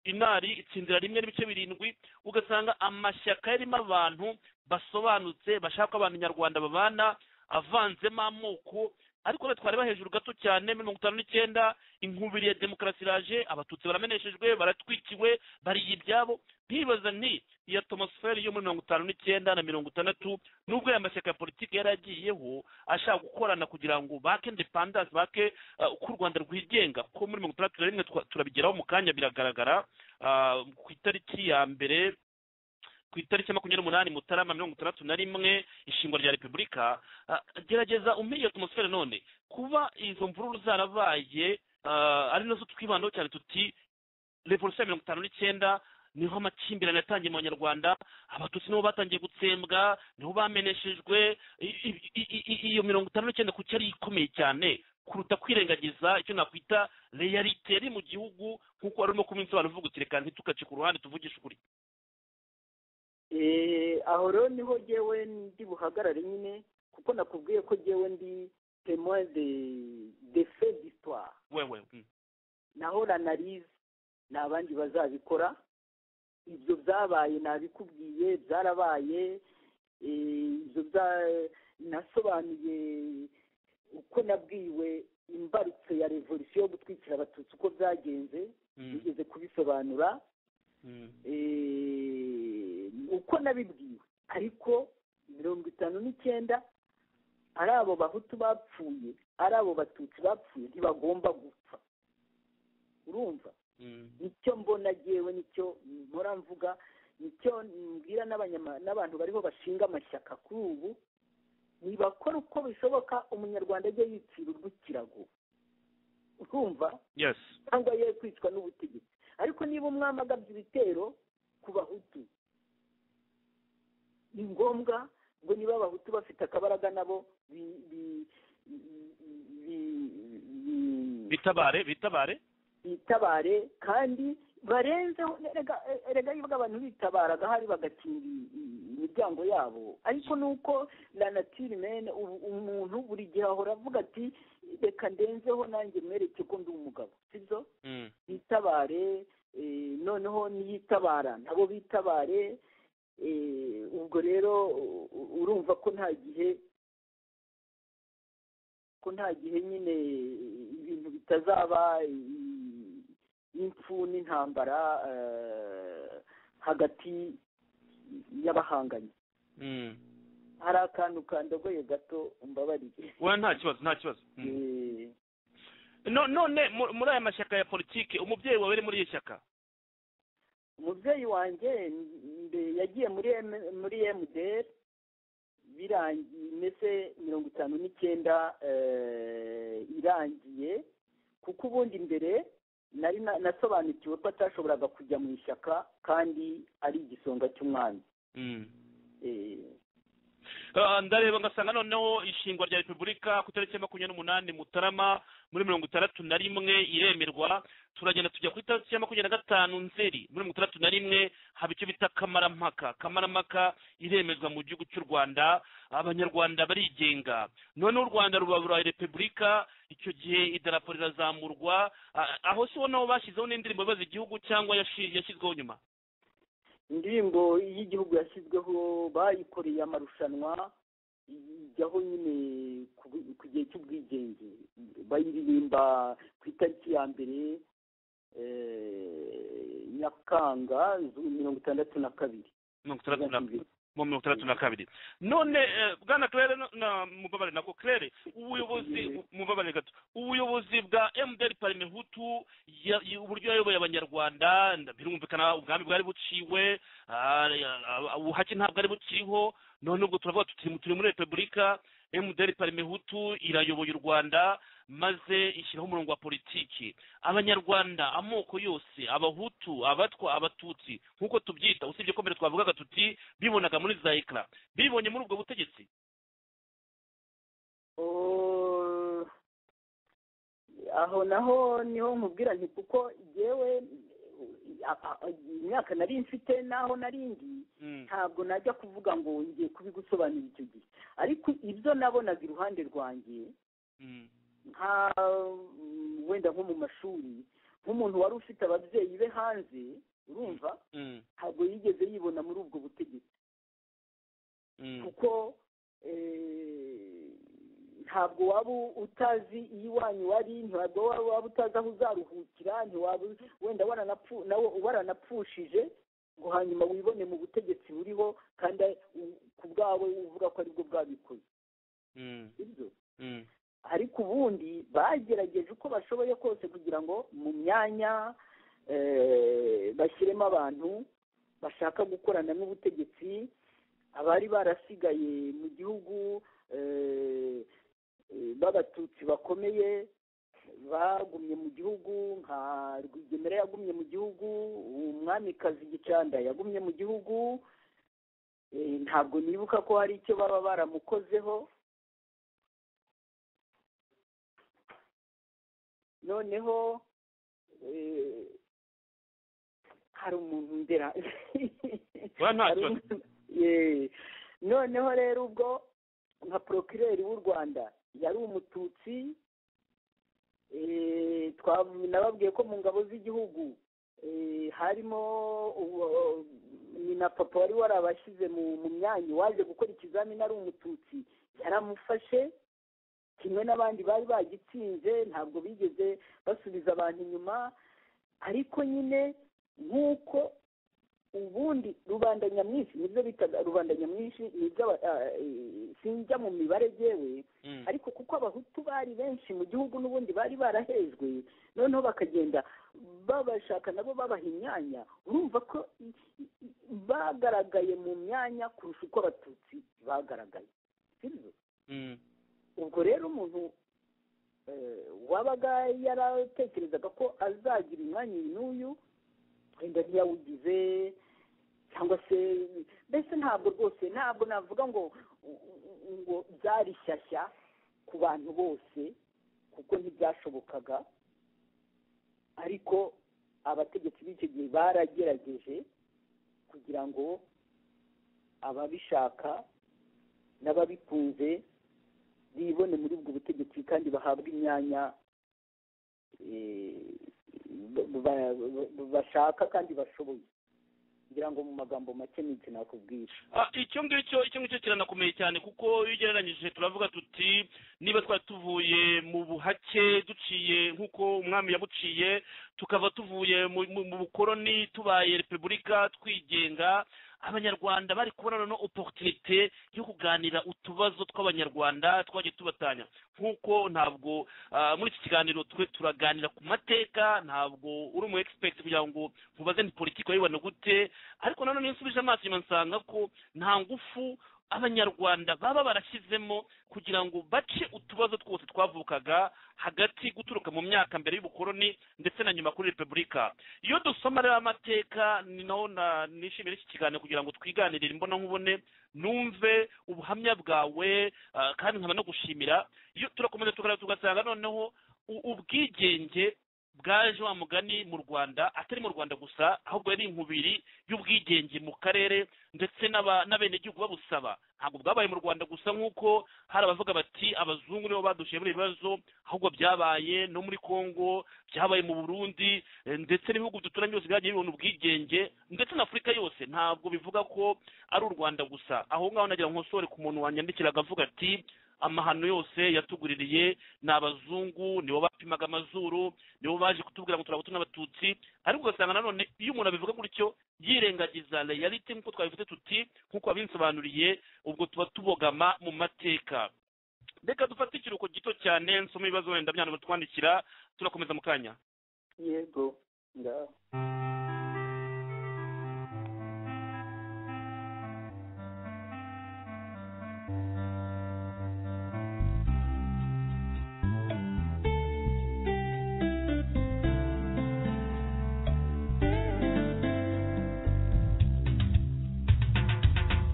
inari itsindira rimwe n'ibice birindwi ugasanga amashyaka yarimo abantu basobanutse bashaka ko abantu nyarwanda babana avanzemo amoko ariko rero twareba hejuru gato cyane mirongo itanu n'icyenda inkubiri ya demokarasi iraje abatutsi barameneshejwe baratwikiwe bariye ibyabo ntibaza nti iyo atmosfere yo muri mirongo itanu n'icyenda na mirongo itandatu nubwo aya mashyaka ya politiki yari agiyeho ashaka gukorana kugira ngo bake indepandanse bake uh, uko u rwanda rwigenga kuko muri mirongo itandatu na rimwe twa- turabigeraho mu kanya biragaragara ah, ku itariki ya mbere ku itariki ya makumyabiri n'umunani mutarama mirongo itandatu na rimwe ishingwa rya repubulika ah, gerageza umenye iyo atmosfere none kuba izo mvururu zarabaye ah, ari nazo twibandaho cyane tuti revolusiyo ya mirongo itanu n'icyenda niho amakimbirane yatangiye mu banyarwanda abatutsi nibo batangiye gutsembwa niho bameneshejwe I- i- i- i- iyo mirongo itanu n'icyenda kuki yari ikomeye cyane kuruta kwirengagiza icyo nakwita reyalite yari mu gihugu nk'uko wari urimo kubinsobanura uvuga uti reka ntitugace ku ruhande tuvugishe ukuri Eh, aho rero niho jyewe ndi buhagarare nyine kuko nakubwiye ko jyewe ndi témoin de de fait d'histoire wewe mm. naho ranarize ni abandi bazabikora ibyo byabaye nabikubwiye byarabaye eh, ibyo bya- nasobanuye uko nabwiwe imbarutso ya revolisiyo yo gutwikira abatutsi uko byagenze nigeze kubisobanura eh, uko nabibwiwe ariko mirongo itanu n'icyenda ari abo bahutu bapfuye ari abo batutsi bapfuye ntibagomba gupfa urumva nicyo mbona yewe nicyo mpora mvuga nicyo mbwira n'abanyama- n'abantu bariho bashinga amashyaka kuri ubu nibakora uko bishoboka umunyarwanda ajye yicira urw'ikirago urumva yes cyangwa ye kwicwa n'ubutegetsi ariko niba umwami agabye ibitero ku bahutu ni ngombwa ngo niba abahutu bafite akabaraga nabo bi- bi- bi- bi- bi- bitabare bitabare bitabare kandi barenzeho erega erega y'ubwo abantu bitabaraga hari bagakinga i- i- imiryango yabo ariko nuko la nature mene umuntu buri gihe ahora avuga ati reka ndenzeho nanjye mwereke ko ndi umugabo sibyo Mm, bitabare eh, noneho niyitabara nabo bitabare eh, ubwo rero u- u- urumva ko nta gihe ko nta gihe nyine ibintu bitazaba i- impfu n'intambara eh, hagati y'abahanganye mm. hari akantu kandogoye gato umbabarire oya nta kibazo nta kibazo Mm. Eh, No- none mu- muri aya mashyaka ya politiki umubyeyi wawe ari muri iri shyaka umubyeyi wanjye mbe- yagiye muri M- muri mdr birangiye ndetse mirongo itanu n'icyenda eh, irangiye kuko ubundi mbere nari na- nasobanukiwe ko atashoboraga kujya mu ishyaka kandi ari igisonga cy'umwami Eh, Ah, ndareba ngasanga noneho ishingwa rya repubulika ku itariki ya makumyabiri n'umunani mutarama muri mirongo itandatu na rimwe iremerwa turagenda tujya ku itariki ya makumyabiri na gatanu nzeri muri mirongo itandatu na rimwe haba icyo bita kamarampaka kamarampaka iremezwa mu gihugu cy'u rwanda abanyarwanda barigenga noneho u rwanda rubabura repubulika icyo gihe idarapo rirazamurwa Ah, aho si wonaho bashyizeho n'indirimbo ibaza igihugu cyangwa yashi- yashyizweho nyuma indirimbo y'igihugu yashyizweho bayikoreye amarushanwa ijyaho nyine ku bu- ku gihe cy'ubwigenge bayiririmba ku itariki ya mbere eh, nyakanga zu- mirongo itandatu na kabiri mirongo itandatu na mu mirongo itandatu na kabiri none eh, bwana claire no- na mubabare nabwo claire ubuyobozi Yego. mubabare gato ubuyobozi bwa mdr parime hutu ya- ya- uburyo yayoboye abanyarwanda nda- birumvikana ubwami bwari buciwe ah, ya- ah, ubuhake ntabwo ari bukiriho none ubwo turavuga tuti turi muri repubulika mdr parime hutu irayoboye u rwanda maze ishyiraho umurongo wa politiki abanyarwanda amoko yose abahutu abatwa abatutsi nk'uko tubyita usibye ko mbere twavugaga tuti bibonaga muri zayikara bibonye muri ubwo butegetsi Oh, aho naho niho nkubwira nti kuko yewe imyaka nari mfite n'aho nari ngiye ntabwo najya kuvuga ngo ngiye kubigusobanurira icyo gihe ariko ibyo nabonaga iruhande rwanjye nka mm, wenda nko mu mashuri nk'umuntu wari ufite ababyeyi be hanze urumva ntabwo yigeze yibona muri ubwo butegetsi kuko eh, ntabwo waba utazi iyo iwanyu wari ntabwo waba waba utazi aho uzaruhukira ntiwaba wenda waranapfu- nawe waranapfushije ngo hanyuma wibone mu butegetsi buriho kandi u- ku bwawe uvuga ko aribwo bwabikoze sibyo ariko ubundi bagerageje uko bashoboye kose kugira ngo mu myanya eh, bashyiremo abantu bashaka gukorana n'ubutegetsi abari barasigaye mu gihugu eh, eh, b'abatutsi bakomeye bagumye mu gihugu nka rwigemera yagumye mu gihugu umwamikazi gicanda yagumye mu gihugu eh, ntabwo nibuka ko hari icyo baba baramukozeho noneho eh, hari umuntu ndera Oya, nta Hari kibazo. umuntu- Eh, noneho rero ubwo nka porokireri w'u rwanda yari umututsi eh, twa- nababwiye ko mu ngabo z'igihugu eh, harimo uwo- ni na papa wari warabashyize mu mu myanya waje gukora ikizamini ari umututsi yaramufashe kimwe n'abandi bari bagitsinze ntabwo bigeze basubiza abantu inyuma ariko nyine nk'uko ubundi rubanda nyamwinshi nibyo bitaga rubanda nyamwinshi nibyo aba- ah, eh, sinjya mu mibare yewe Mm. ariko kuko abahutu bari benshi mu gihugu n'ubundi bari barahejwe noneho bakagenda babashaka nabo babaha imyanya urumva ko i- i- i- bagaragaye mu myanya kurusha uko abatutsi bagaragaye sibyo Mm. ubwo rero umuntu eh, wabaga yaratekerezaga ko azagira umwanya uyu n'uyu wenda ntiyawugize cyangwa se mbese ntabwo rwose ntabwo navuga ngo ngo byari shyashya ku bantu bose kuko ntibyashobokaga ariko abategetsi b'icyo gihe baragerageje kugira ngo ababishaka n'ababikunze bibone muri ubwo butegetsi kandi bahabwe imyanya eh, ba- ba- ba- bashaka kandi bashoboye ngira ngo mu magambo make ni iki nakubwira Ah, icyo ngicyo icyo ngicyo kiranakomeye cyane kuko iyo ugereranyije turavuga tuti niba twari tuvuye mu buhake duciye nk'uko umwami yabuciye tukava tuvuye mu mu- mu bukoroni tubaye repubulika twigenga abanyarwanda bari kubona noneho oporutunite yo kuganira utubazo tw'abanyarwanda twagiye tubatanya nk'uko ntabwo ah, muri iki kiganiro twe turaganira ku mateka ntabwo uri umu egisipegiti kugira ngo mubaze ni politiki wayibona gute ariko nanone iyo nsubije amaso inyuma nsanga ko nta ngufu abanyarwanda baba barashyizemo kugira ngo bace utubazo twose twavukaga hagati guturuka mu myaka mbere y'ubukoroni ndetse na nyuma kuri repubulika iyo dusoma rero amateka ni naho na- nishimira iki kiganiro kugira ngo twiganirire imbona nkubone numve ubuhamya bwawe ah, kandi nkaba no gushimira iyo turakomeza tukareba tugasanga noneho u- ubwigenge bwaje wa mugani mu rwanda atari mu rwanda gusa ahubwo yari inkubiri y'ubwigenge mu karere ndetse n'aba- n'abenegihugu babusaba ntabwo bwabaye mu rwanda gusa nk'uko hari abavuga bati abazungu nibo badushyira muri ibi bibazo ahubwo byabaye no muri congo byabaye mu burundi eh, ndetse n'ibihugu duturanye byose byagiye bibona ubwigenge ndetse na afurika yose ntabwo bivuga ko ari u rwanda gusa aho ngaho nagira nkosore ku muntu wanyandikira akavuga ati amahano yose yatuguririye ni abazungu nibo bapimaga amazuru nibo baje kutubwira ngo turabutu n'abatutsi ariko ugasanga nanone iyo umuntu abivuga gutyo yirengagiza reality nk'uko twabivuze tuti nk'uko wabinsobanuriye ubwo tuba tubogama mu mateka reka dufate ikiruhuko gito cyane nsoma ibibazo wenda byana batwandikira turakomeza mu kanya yego ngaho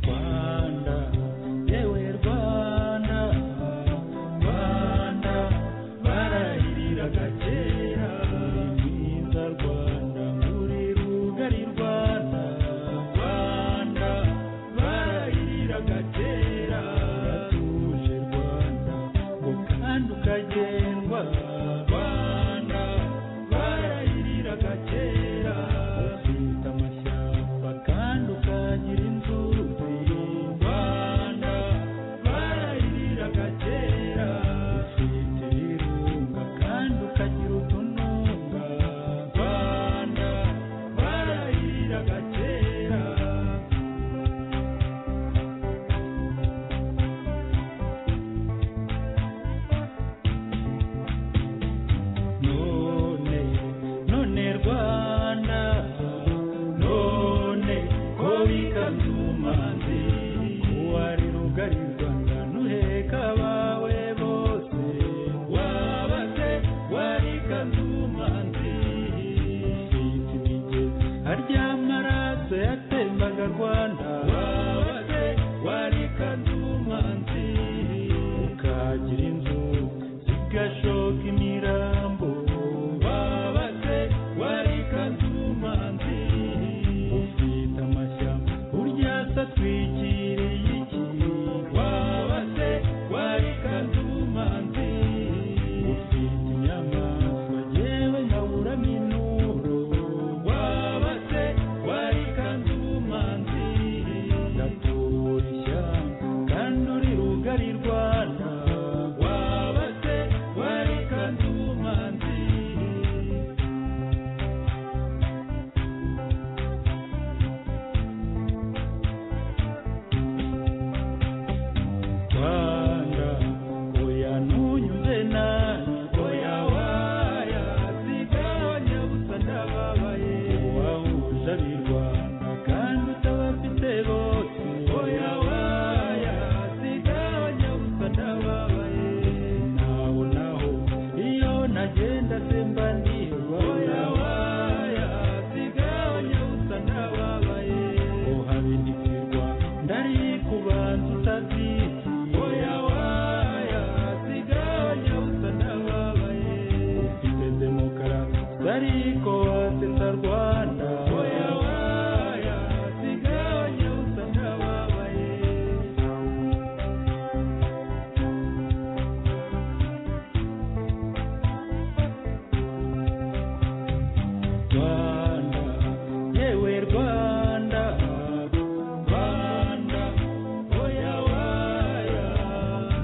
Rwanda, yewe Rwanda, Rwanda, barahiriraga kera, uri mwiza Rwanda, uri ariko wasetsa rwanda waya waya siganye usa ntababaye rwanda yewe rwanda rwanda oya waya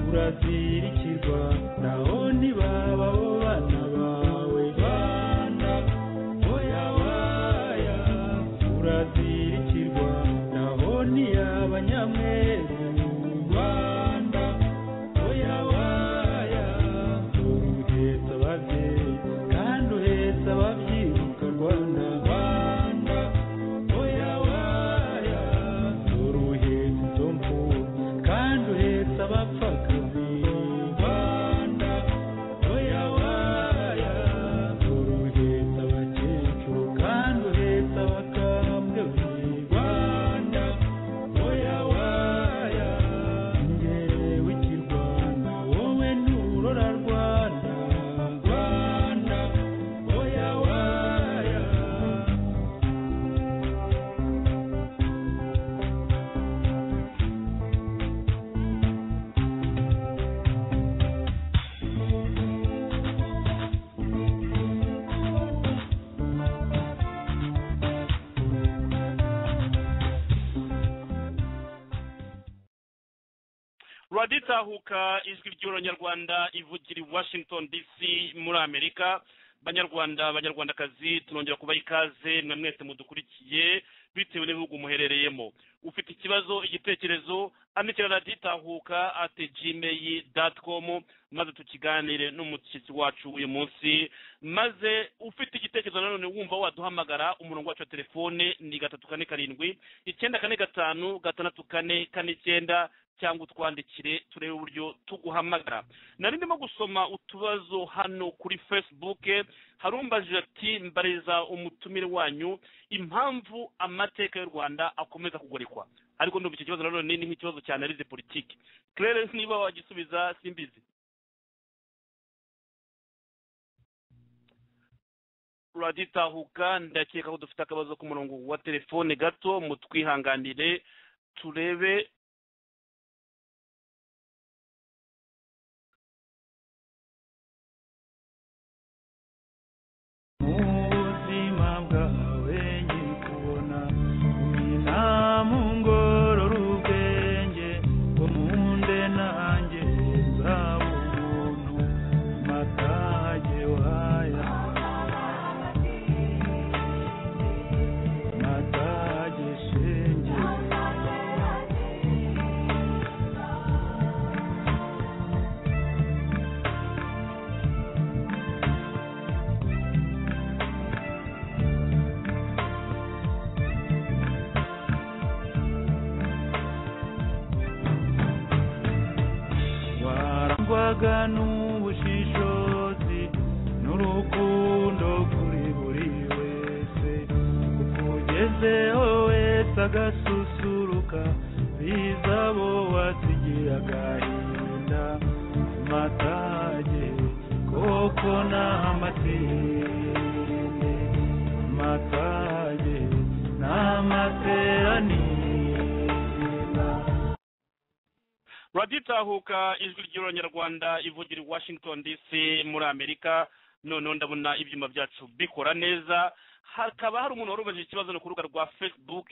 urazirikirwa naho ntibaba bo bana bawe rwanda oya waya urazirikirwa naho ntiyabanyamweru rwanda oya waya uhetse ababyeyi kandi uhetse ababyiruka rwanda rwanda oya waya dore uhetse izo mfubyi kandi uhetse abapfakazi rwanda oya waya dore uhetse abakecuru kandi uhetse abakambwe rwanda oya waya njyewe w'ikirwana wowe nurora rwanda rwanda oya waya radiyo itahuka ijwi ry'uranyarwanda ivugira i washington dc muri amerika banyarwanda abanyarwandakazi tunongera kubaha ikaze mwe mwese mudukurikiye bitewe n'ibihugu muherereyemo ufite ikibazo igitekerezo andikira radiyo itahuka ati jimeyi dati komu maze tukiganire n'umushyitsi wacu uyu munsi maze ufite igitekerezo nanone wumva waduhamagara umurongo wacu wa telefone ni gatatu kane karindwi icyenda kane gatanu gatandatu kane kane icyenda cyangwa utwandikire turebe uburyo tuguhamagara nari ndimo gusoma utubazo hano kuri facebook harumbajije ati mbariza umutumire wanyu impamvu amateka y'u rwanda akomeza kugorikwa ariko ndumva icyo kibazo nanone ni nk'ikibazo cya analize politiki clarence niba wagisubiza simbizi turaditahuka ndakeka ko dufite akabazo k'umurongo wa telefone gato mutwihanganire turebe ubuzima bwawe nyiri kubona umwina mu ngorora ubwenge ngo munde nanjye nzaba umuntu matage waya matage shenge warangwaga n'ubushishozi n'urukundo kuri buri wese ukugezeho wese agasusuruka biza bo wasigira agahinda matage koko n'amatende matage n'amateranira radiyo itahuka ijwi ry'uranyarwanda ivugira i washington dc muri amerika noneho ndabona ibyuma byacu bikora neza hakaba hari umuntu wari ubajije ikibazo no ku rubuga rwa facebook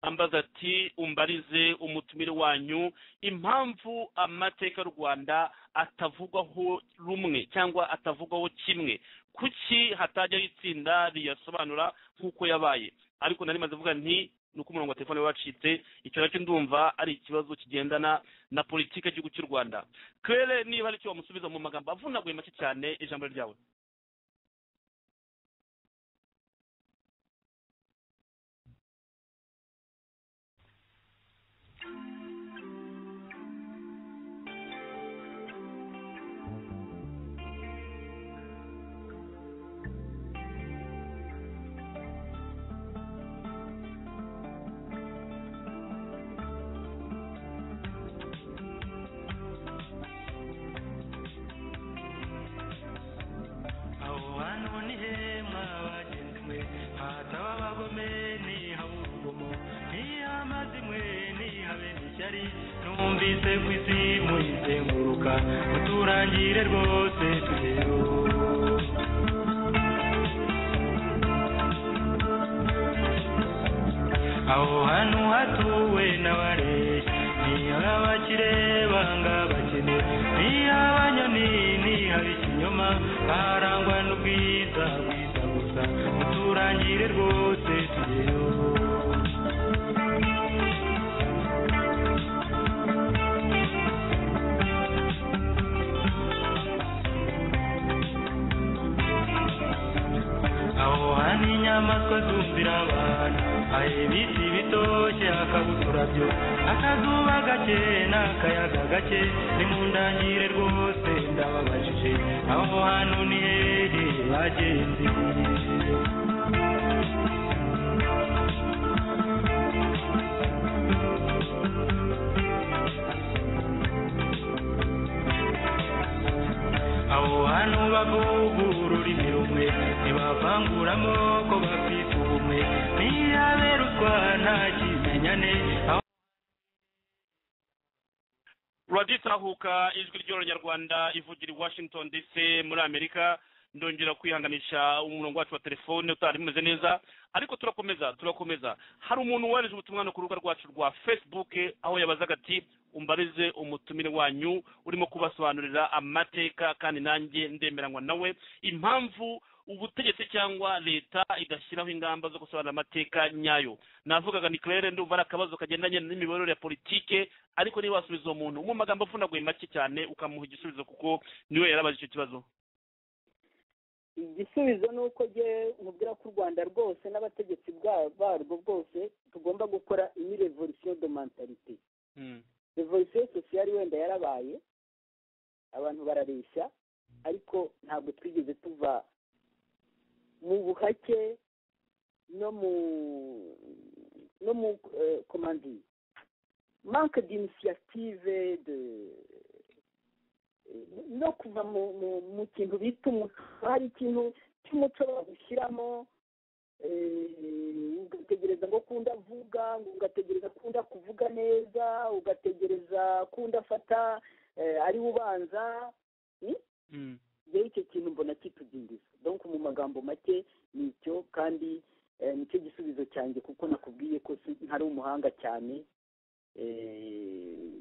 ambaza ati umbarize umutumire wanyu impamvu amateka y'u rwanda atavugwaho rumwe cyangwa atavugwaho kimwe kuki hatajyaho itsinda riyasobanura nk'uko yabaye ariko nari maze kuvuga nti ni uko umurongo wa telefone wacitse icyo nacyo ndumva ari ikibazo kigendana na politiki y'igihugu cy'u rwanda kere niba hari icyo wamusubiza mu magambo avunaguye make cyane ijambo ryawe twumvise ku isi muyizenguruka muturangire rwose tugeyo aho hantu hatuwe n'abareshya niyo abakire banga abakene niyo abanyoni niyo ab'ikinyoma harangwa n'ubwiza bwiza gusa muturangire rwose tugeyo aho hantu inyamaswa zumvira abantu hari ibiti bitoshye hakabuturabyo akazuba gake n'akayaga gake ni mu ndangire rwose ndababajije aho hantu ni hehe bagenzi abo bantu bavugura ururimi rumwe ntibavangura amoko bafite ubumwe ntiyaberuswa nta kimenyane aho ruraditahuka ijwi ry'abanyarwanda ivugira i washington dc muri amerika ndongera kwihanganisha umurongo wacu wa telefone utari umeze neza ariko turakomeza turakomeza hari umuntu wohereje ubutumwa no ku rubuga rwacu rwa facebook aho yabazaga ati umbarize umutumire wanyu urimo kubasobanurira amateka kandi nanjye ndemeranywa nawe impamvu ubutegetsi cyangwa leta igashyiraho ingamba zo gusobanura amateka nyayo navugaga ni claire ndumva ari akabazo kagendanye n'imiyoborere ya politike ariko niba wasubiza uwo muntu mu magambo avunaguye make cyane ukamuha igisubizo kuko niwe yarabaje icyo kibazo igisubizo ni uko njyewe nkubwira ko u rwanda rwose n'abategetsi bwa- barwo bwose tugomba gukora ini revolisiyo do mantarite revolisiyo sosiyali wenda yarabaye abantu barareshya ariko ntabwo twigeze tuva mu buhake no mu no mu komandi manke d'initiative de eh, no kuva mu, mu, mu kintu bita umuco hari ikintu cy'umuco bagushyiramo eh, ugategereza ngo ko undi avuga ngo ugategereza ko undi kuvuga neza ugategereza ko undi afata eh, ari we ubanza rero icyo kintu mbona kitudindiza donc mu magambo make ni icyo kandi eh, nicyo gisubizo cyanjye kuko nakubwiye ko si- ntari umuhanga cyane eh,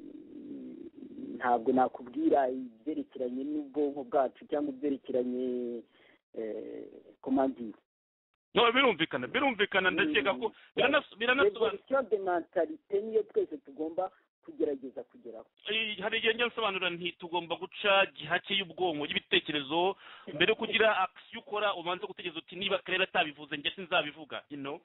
ntabwo nakubwira ibyerekeranye n'ubwonko bwacu cyangwa ibyerekeranye komandire no birumvikana birumvikana ndakeka ko birana- biranasobanura revolisiyo de mentalite niyo twese tugomba kugerageza kugeraho Eh, hari igihe njya nsobanura nti tugomba guca gihake y'ubwonko y'ibitekerezo mbere yo kugira akisiyo ukora ubanze gutegereza uti niba karere atabivuze njye sinzabivuga you know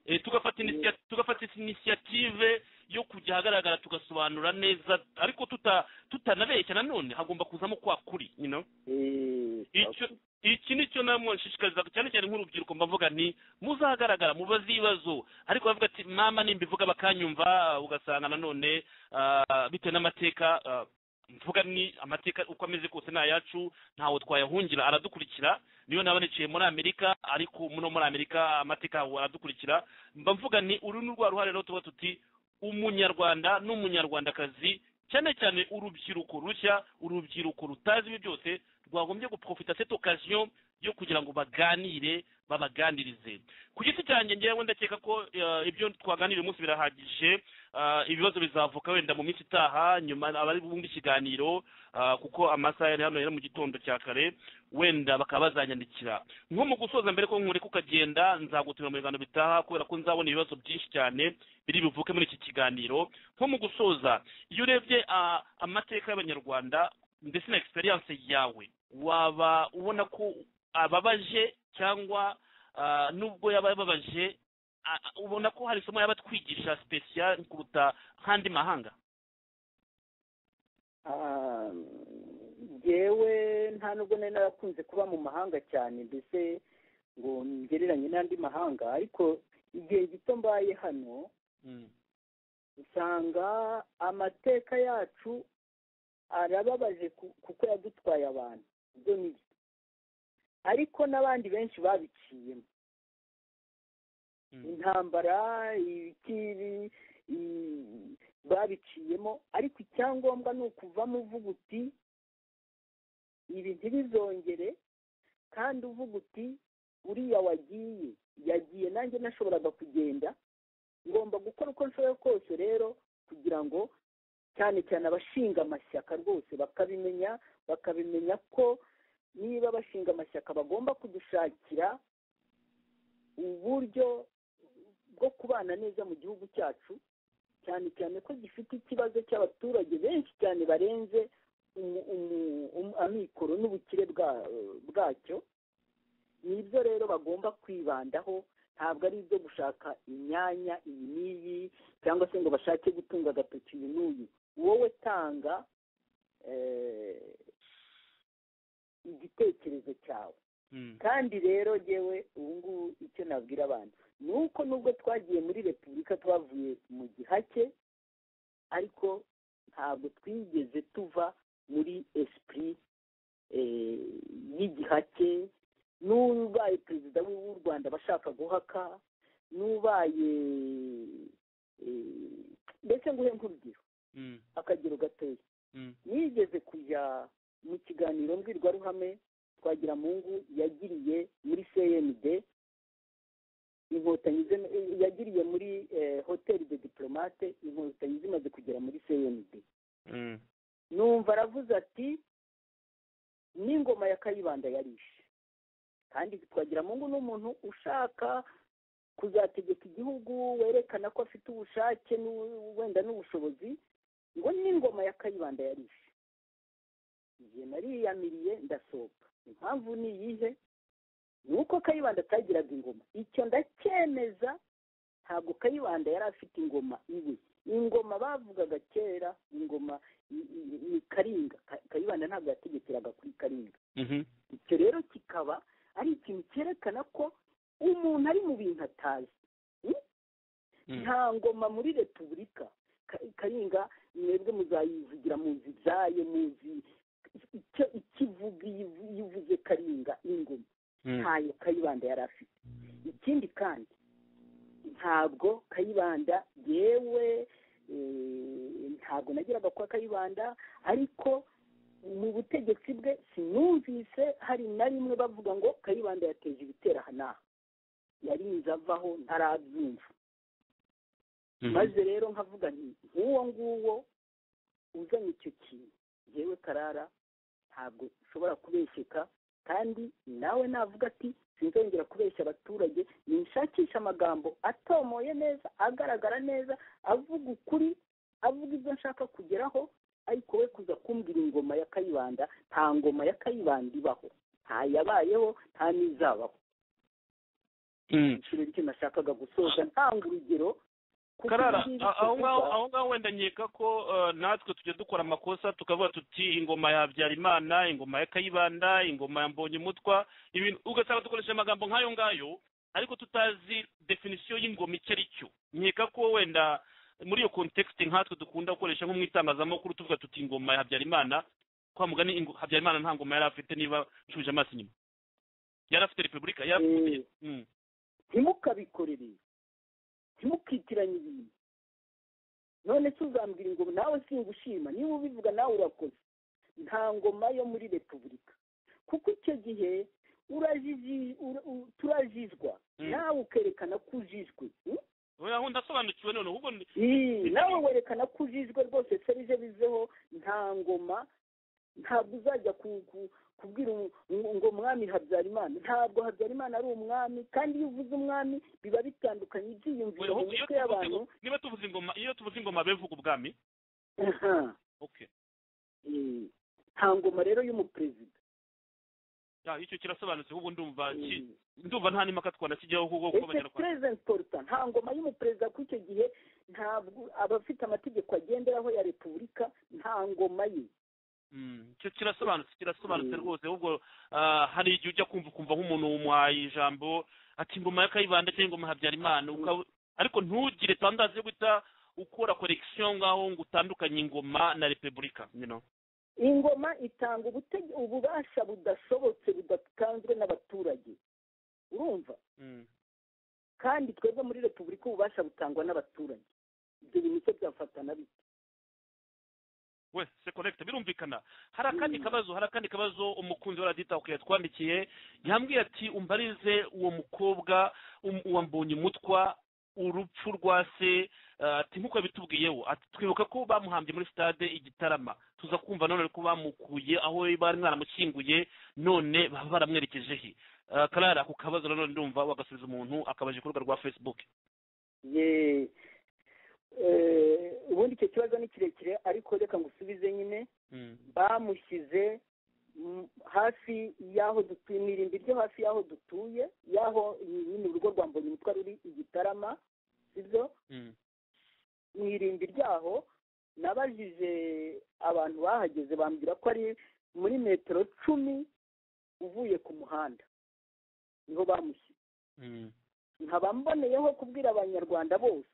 Eh, tugafata inisiya- tugafata inisiyative yo kujya ahagaragara tugasobanura neza ariko tuta tutanabeshya nanone hagomba kuzamo kwa kuri you know Eh, icyo iki ni cyo namwe nshishikariza cyane cyane nk'urubyiruko mbavuga nti muzahagaragara mubaze ibibazo ariko bavuga ati mama nimbivuga bakanyumva ugasanga nanone ah, bitewe n'amateka ah, mvuga ni amateka uko ameze kose ni ayacu ntawe twayahungira aradukurikira niyo naba niciye muri amerika ariko no muri amerika amateka aho aradukurikira mba mvuga nti uru ni rwa ruhare rero tuba tuti umunyarwanda n'umunyarwandakazi cyane cyane urubyiruko rushya urubyiruko rutazi ibi byose rwagombye guprofita cette occasion yo kugira ngo baganire babaganirize ku giti cyanjye ngewe ndakeka ko eh, ibyo twaganiriye umunsi birahagije Ah, ibibazo bizavuka wenda mu minsi itaha nyuma abari bumva ikiganiro ah, kuko amasaha yari hano yari mu gitondo cya kare wenda bakaba bazanyandikira nko mu gusoza mbere ko nkureka ukagenda nzagutumira mu biganiro bitaha kubera ko nzabona ibibazo byinshi cyane biri buvuke muri iki kiganiro nko mu gusoza iyo urebye ah, amateka y'abanyarwanda ndetse na experience yawe waba ubona ko ababaje cyangwa ah, nubwo yaba ababaje a- a- ubona ko hari isomo yaba twigisha special kuruta nk'andi mahanga Ah, njyewe nta nubwo nari narakunze kuba mu mahanga cyane mbese ngo ngereranye n'andi mahanga ariko igihe gito mbaye hano usanga amateka yacu arababaje ku- kuko yadutwaye abantu ibyo ni byo ariko n'abandi benshi babiciyemo intambara ibiki babiciyemo ariko icyangombwa ni ukuvamo uvuga uti ibi ntibizongere kandi uvuga uti uriya wagiye yagiye nanjye nashoboraga kugenda ngomba gukora uko nshoboye kose rero kugira ngo cyane cyane abashinga amashyaka rwose bakabimenya bakabimenya ko niba abashinga amashyaka bagomba kudushakira uburyo bwo kubana neza mu gihugu cyacu cyane cyane ko gifite ikibazo cy'abaturage benshi cyane barenze amikoro n'ubukire bwacyo nibyo rero bagomba kwibandaho ntabwo ari ibyo gushaka imyanya iyi n'iyi cyangwa se ngo bashake gutunga agatoki uyu n'uyu wowe tanga igitekerezo cyawe kandi rero yewe ubu ngubu icyo nabwira abantu ni uko nubwo twagiye muri repubulika twavuye mu gihake ariko ntabwo twigeze tuva muri esipuri y'igihake n'ubaye perezida w'u rwanda abashaka guhaka n'ubaye mbese nguhe nk'urugero akagero gatoya nigeze kujya mu kiganiro mbwirwaruhame twagira mungu yagiriye muri cnd inkotanyi yagiriye muri hoteli de diplomate inkotanyi zimaze kugera muri cnd numva aravuze ati n'ingoma ya kayibanda yarishe kandi twagira mungu ni umuntu ushaka kuzategeka igihugu werekana ko afite ubushake wenda n'ubushobozi ngo n'ingoma ya kayibanda yarishe igihe nariyamiriye ndasohoka impamvu ni iyihe ni uko kayibanda atagiraga ingoma icyo ndacyemeza ntabwo kayibanda yari afite ingoma iwe ingoma bavugaga kera ingoma ni karinga kayibanda ntabwo yategekeraga kuri karinga icyo rero kikaba ari ikintu cyerekana ko umuntu ari mu bintu atazi nta ngoma muri repubulika karinga mwebwe muzayivugira muzi ibyayo muzi icyo ikivuga yivuze karinga ingoma ntayo kayibanda yari afite ikindi kandi ntabwo kayibanda yewe ntabwo nagiraga kwa kayibanda ariko mu butegetsi bwe sinumvise hari na rimwe bavuga ngo kayibanda yateje ibitera aha n'aha yarinze avaho ntarabyumva maze rero nkavuga nti nk'uwo nguwo uzanye icyo kintu yewe karara ntabwo ushobora kubeshyeka kandi nawe navuga ati sinzongera kubeshya abaturage ninshakisha amagambo atomoye neza agaragara neza avuga ukuri avuga ibyo nshaka kugeraho ariko we kuza kumbwira ingoma ya kayibanda nta ngoma ya kayibanda ibaho nta yabayeho nta n'izabaho icyo nashakaga gusoza ntanga urugero karara aho ngaho aho ngaho wenda nkeka ko natwe tujya dukora amakosa tukavuga tuti ingoma ya habyarimana ingoma ya kayibanda ingoma ya mbonye umutwa ibintu ugasanga dukoresha amagambo nk'ayo ngayo ariko tutazi definisiyo y'ingoma icyo ari cyo nkeka ko wenda muri iyo kontekisite nkatwe dukunda gukoresha nko mu itangazamakuru tuvuga tuti ingoma ya habyarimana kwa mugani habyarimana nta ngoma yari afite niba nshubije amaso inyuma yari afite repubulika yari afite ntimukabikorere ntimukitiranye ibintu none se uzambwira ingoma nawe singushima niba ubivuga nawe urakoze nta ngoma yo muri repubulika kuko icyo gihe turajijwa nawe ukerekana ko ujijwe aho ndasobanukiwe none ahubwo nawe werekana ko ujijwe rwose serije bizeho nta ngoma ntabwo uzajya kubwira ngo mwami habyarimana ntabwo habyarimana ari umwami kandi iyo uvuze umwami biba bitandukanye ibyiyumviro mu mitwe y'abantu niba tuvuze ingoma iyo tuvuze ingoma bevuga ubwami nta ngoma rero y'umuperezida icyo kirasobanutse ahubwo ndumva ndumva nta n'impaka twanakijyaho kuko kuko abanyarwanda nta ngoma y'umuperezida kuko icyo gihe ntabwo abafite amategeko agenderaho ya repubulika nta ngoma ye icyo kirasobanutse kirasobanutse rwose ahubwo hari igihe ujya kumva ukumva nk'umuntu wumuhaye ijambo ati ingoma ya kayibanda cyangwa ingoma habyarimana ariko ntugire tandazi yo guhita ukora korekisiyo ngaho ngo utandukanye ingoma na repubulika ingoma itanga ububasha budashobotse budatanzwe n'abaturage urumva kandi twebwe muri repubulika ububasha butangwa n'abaturage ibyo bintu se byafatana bite we se connect birumvikana hari akandi kabazo hari akandi kabazo umukunzi wa radita ukwiye twandikiye yambwiye ati umbarize uwo mukobwa um- uwambonye umutwa urupfu rwa se eh, ati nk'uko yabitubwiyeho ati twibuka ko bamuhambye muri stade igitarama tuza kumva none ko bamukuye aho bari mwaramushyinguye none baba baramwerekeje he Eh, karara ako kabazo nanone ndumva wagasubiza umuntu akabaje ku rubuga rwa facebook ye eh, ubundi icyo kibazo ni kirekire ariko reka ngusubize nyine Mm. bamushyize mm, hafi y'aho dutuye mu irimbi ryo hafi y'aho dutuye y'aho nyine urugo rwa mbonyumutwa ruri igitarama sibyo Mm. mu irimbi ryaho nabajije abantu bahageze bambwira ko ari muri metero cumi uvuye ku muhanda niho bamushyize Mm. nkaba mboneyeho kubwira abanyarwanda bose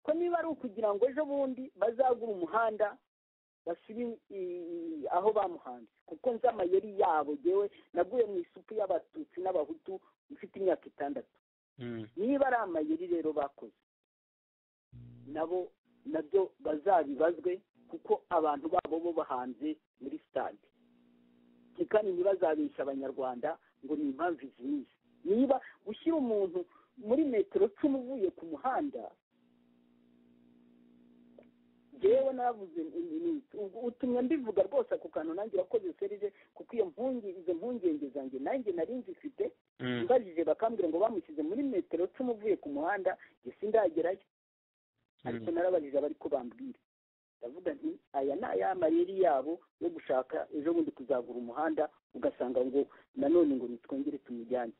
ko niba ari ukugira ngo ejo bundi bazagura umuhanda bashyire i- aho bamuhanze kuko nzi amayeri yabo yewe naguye mu isupu y'abatutsi n'abahutu mfite imyaka itandatu Mm. niba ari amayeri rero bakoze nabo nabyo bazabibazwe kuko abantu babo bo bahanze muri stade kandi ntibazabeshya abanyarwanda ngo ni impamvu izihiye niba gushyira umuntu muri metero cumi uvuye ku muhanda yewe navuze ni- ni- ubwo utumye mbivuga rwose ako kantu nanjye urakoze serije kuko iyo mpungi izo mpungenge zanjye nanjye nari nzifite Mm. mbajije bakambwira ngo bamushyize muri metero cumi uvuye ku muhanda njye sindagerayo ariko narabajije abari ko bambwira ndavuga nti aya ni aya mayeri yabo yo gushaka ejo bundi kuzagura umuhanda ugasanga ngo nanone ngo nitwongere tumujyane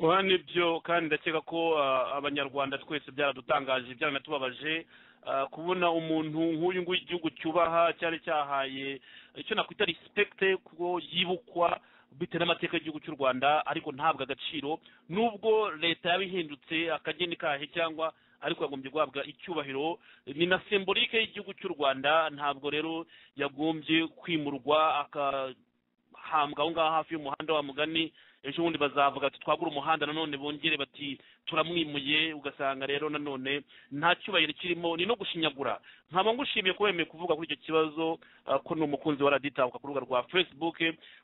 oya nibyo kandi ndakeka ko ah, abanyarwanda twese byaradutangaje byaranatubabaje ah, kubona umuntu nk'uyu nguyu igihugu cyubaha cyari cyahaye icyo nakwita rispekite kuko yibukwa bitewe n'amateka y'igihugu cy'u rwanda ariko ntabwo agaciro nubwo leta yaba ihindutse akageni kahe cyangwa ariko yagombye guhabwa icyubahiro ni na sembolike y'igihugu cy'u rwanda ntabwo rero yagombye kwimurwa akahambwa aho ngaho hafi y'umuhanda wa mugani ejo bundi bazavuga ati twagura umuhanda nanone bongere bati turamwimuye ugasanga rero nanone nta cyubahiro kirimo ni no gushinyagura nkaba ngushimiye ko wemeye kuvuga kuri icyo kibazo ah, ko ni umukunzi wa raditabuka ku rubuga rwa facebook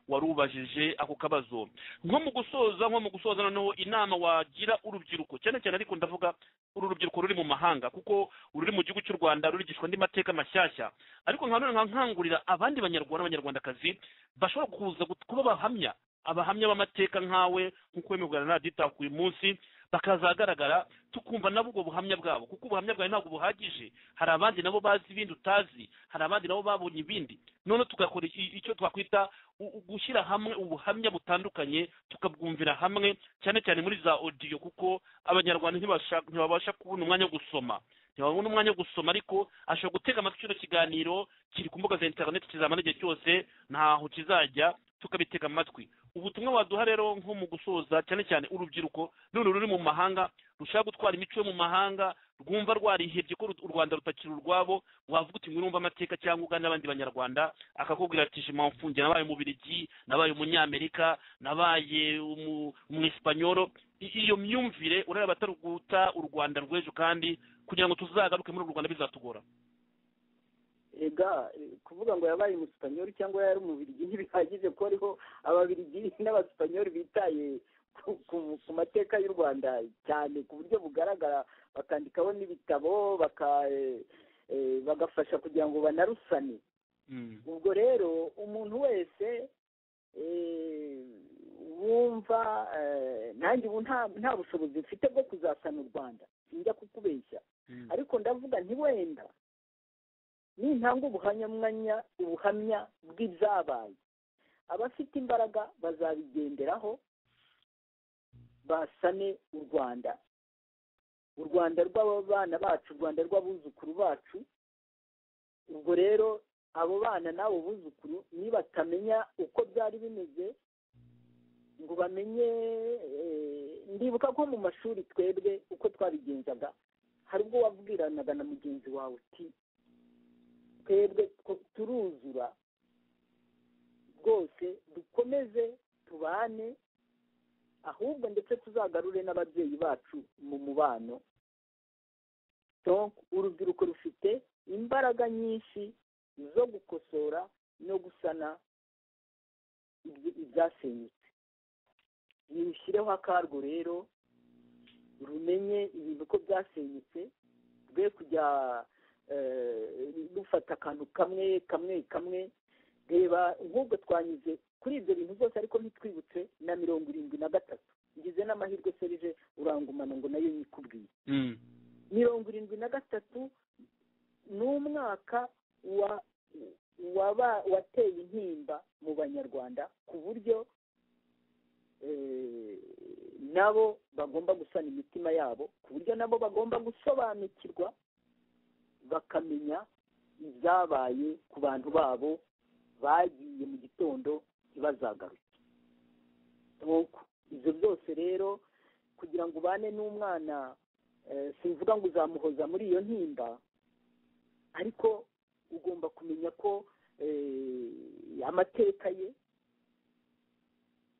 warubajije ako kabazo nko mu gusoza nko mu gusoza noneho inama wagira urubyiruko cyane cyane ariko ndavuga uru rubyiruko ruri mu mahanga kuko ururi mu gihugu cy'u rwanda rurigishwa andi mateka mashyashya ariko nka none nkangurira abandi banyarwanda n'abanyarwandakazi bashobora kuza gut- kuba bahamya abahamya b'amateka nkawe nk'uko wemerwa na radita uyu munsi bakazagaragara tukumva nabo ubwo buhamya bwabo kuko ubuhamya bwawe ntabwo buhagije hari abandi nabo bazi ibindi utazi hari abandi nabo babonye ibindi none tugakora iki- icyo twakwita u- u- gushyira hamwe ubuhamya butandukanye tukabwumvira hamwe cyane cyane muri za odiyo kuko abanyarwanda ntibasha- ntibabasha kubona umwanya wo gusoma ntibabona umwanya wo gusoma ariko ashobora gutega amatwi kino kiganiro kiri ku mbuga za interineti kizamara igihe cyose ntaho kizajya tukabitega amatwi ubutumwa waduha rero nko mu gusoza cyane cyane urubyiruko none ruri mu mahanga rushaka gutwara imico yo mu mahanga rwumva rwarihebye ko u rwanda rutakiri urwabo wavuga uti mwirumva amateka cyangwa ugana n'abandi banyarwanda akakubwira ati jima mfunge nabaye umubirigi nabaye umunyamerika nabaye umu- umwesipanyoro I- iyo myumvire urareba bataruguta u rwanda rw'ejo kandi kugira ngo tuzagaruke muri uru rwanda bizatugora ega eh, kuvuga ngo yabaye umusipanyoli cyangwa yari umubirigi ntibihagije ko hariho ababirigi n'abasipanyoli bitaye ku- ku- ku mateka y'u rwanda cyane ku buryo bugaragara bakandikaho n'ibitabo baka- eh, eh, bagafasha kugira ngo banarusane Mm. ubwo rero umuntu wese eh, wumva eh, nanjye ubu nta nta bushobozi mfite bwo kuzasana u rwanda sinjya kukubeshya Mm. ariko ndavuga nti wenda nintanga ubuhamyamwanya ubuhamya bw'ibyabaye abafite imbaraga bazabigenderaho basane u rwanda u rwanda rw'abana bacu u rwanda rw'abuzukuru bacu ubwo rero abo bana n'abo buzukuru nibatamenya uko byari bimeze ngo bamenye eh, ndibuka ko mu mashuri twebwe uko twabigenzaga hari ubwo wabwiranaga na mugenzi wawe uti twebwe two- turuzura rwose dukomeze tubane ahubwo ndetse tuzagarure n'ababyeyi bacu mu mubano donc urubyiruko rufite imbaraga nyinshi zo gukosora no gusana ibyi- ibyasenyutse nirushyireho akarwo rero rumenye ibintu ko byasenyutse rwe kujya eh, rufata akantu kamwe kamwe kamwe reba nk'ubwo twanyuze kuri ibyo bintu byose ariko ntitwibutse na mirongo irindwi na gatatu ngize n'amahirwe serije urangumana ngo nayo yikubwiye mirongo irindwi na gatatu ni umwaka wa waba wateye intimba mu banyarwanda ku buryo eh, nabo bagomba gusana imitima yabo ku buryo nabo bagomba gusobanukirwa bakamenya ibyabaye ku bantu babo bagiye mu gitondo ntibazagaruke nuko ibyo byose rero kugira ngo ubane n'umwana eh, simvuga ngo uzamuhoza muri iyo ntimba ariko ugomba kumenya ko eh, amateka ye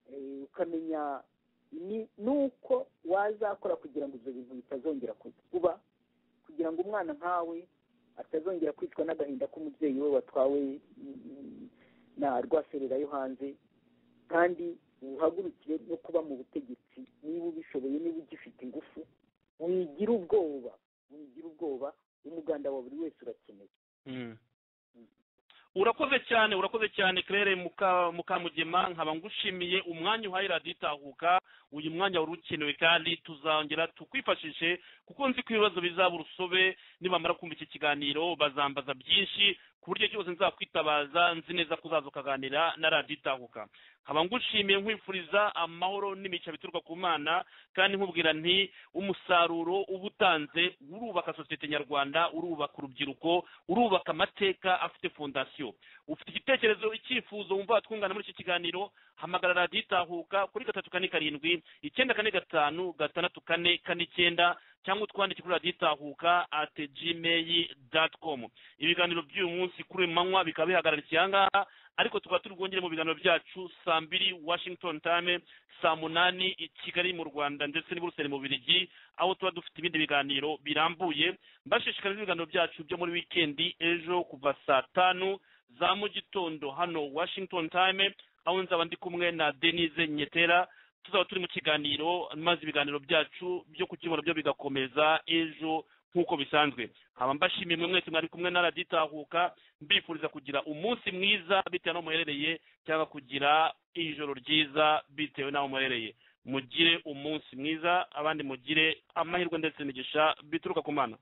eh, ukamenya ni- n'uko wazakora kugira ngo ibyo bintu bitazongera kuba kugira ngo umwana nkawe atazongera kwicwa n'agahinda k'umubyeyi we watwawe mm, na rwaserera yo hanze kandi uhagurukire no kuba mu butegetsi niba ubishoboye niba ugifite ingufu wigira ubwoba wigira ubwoba umuganda wa buri wese urakenewe urakoze cyane urakoze cyane claire muka mukamugema nkaba ngushimiye umwanya uhaye radiyo itahuka uyu mwanya wari ukenewe kandi tuzongera tukwifashishe kuko nzi ko ibibazo bizaba urusobe nibamara kumva iki kiganiro bazambaza byinshi ku buryo cyose nzakwitabaza nzi neza ko uzaza ukaganira na radiyo itahuka nkaba ngushimiye nkwifuriza amahoro n'imico bituruka ku mana kandi nkubwira nti umusaruro uba utanze urubaka sosiyete nyarwanda urubaka urubyiruko urubaka amateka afite fondasiyo ufite igitekerezo icyifuzo wumva watwungana muri iki kiganiro hamagara radiyo itahuka kuri gatatu kane karindwi icyenda kane gatanu gatandatu kane kane icyenda cyangwa utwandike kuri radiyo itahuka at gmail dot com ibiganiro by'uyu munsi kuri uyu manywa bikaba bihagararikiye aha ngaha ariko tukaba turi bwongere mu biganiro byacu saa mbiri washington time saa munani i kigali mu rwanda ndetse n'i buruseli mu birigi aho tuba dufite ibindi biganiro birambuye mbashishikariza ibiganiro byacu byo muri wikendi ejo kuva saa tanu za mu gitondo hano washington time aho nzaba ndi kumwe na denise nyetera tuzaba turi mu kiganiro maze ibiganiro byacu byo ku cyumba byo bigakomeza ejo nk'uko bisanzwe nkaba mbashimiye mwe mwese mwari kumwe na radiyo itahuka mbifuriza kugira umunsi mwiza bitewe n'aho muherereye cyangwa kugira ijoro ryiza bitewe n'aho muherereye mugire umunsi mwiza abandi mugire amahirwe ndetse n'imigisha bituruka ku mana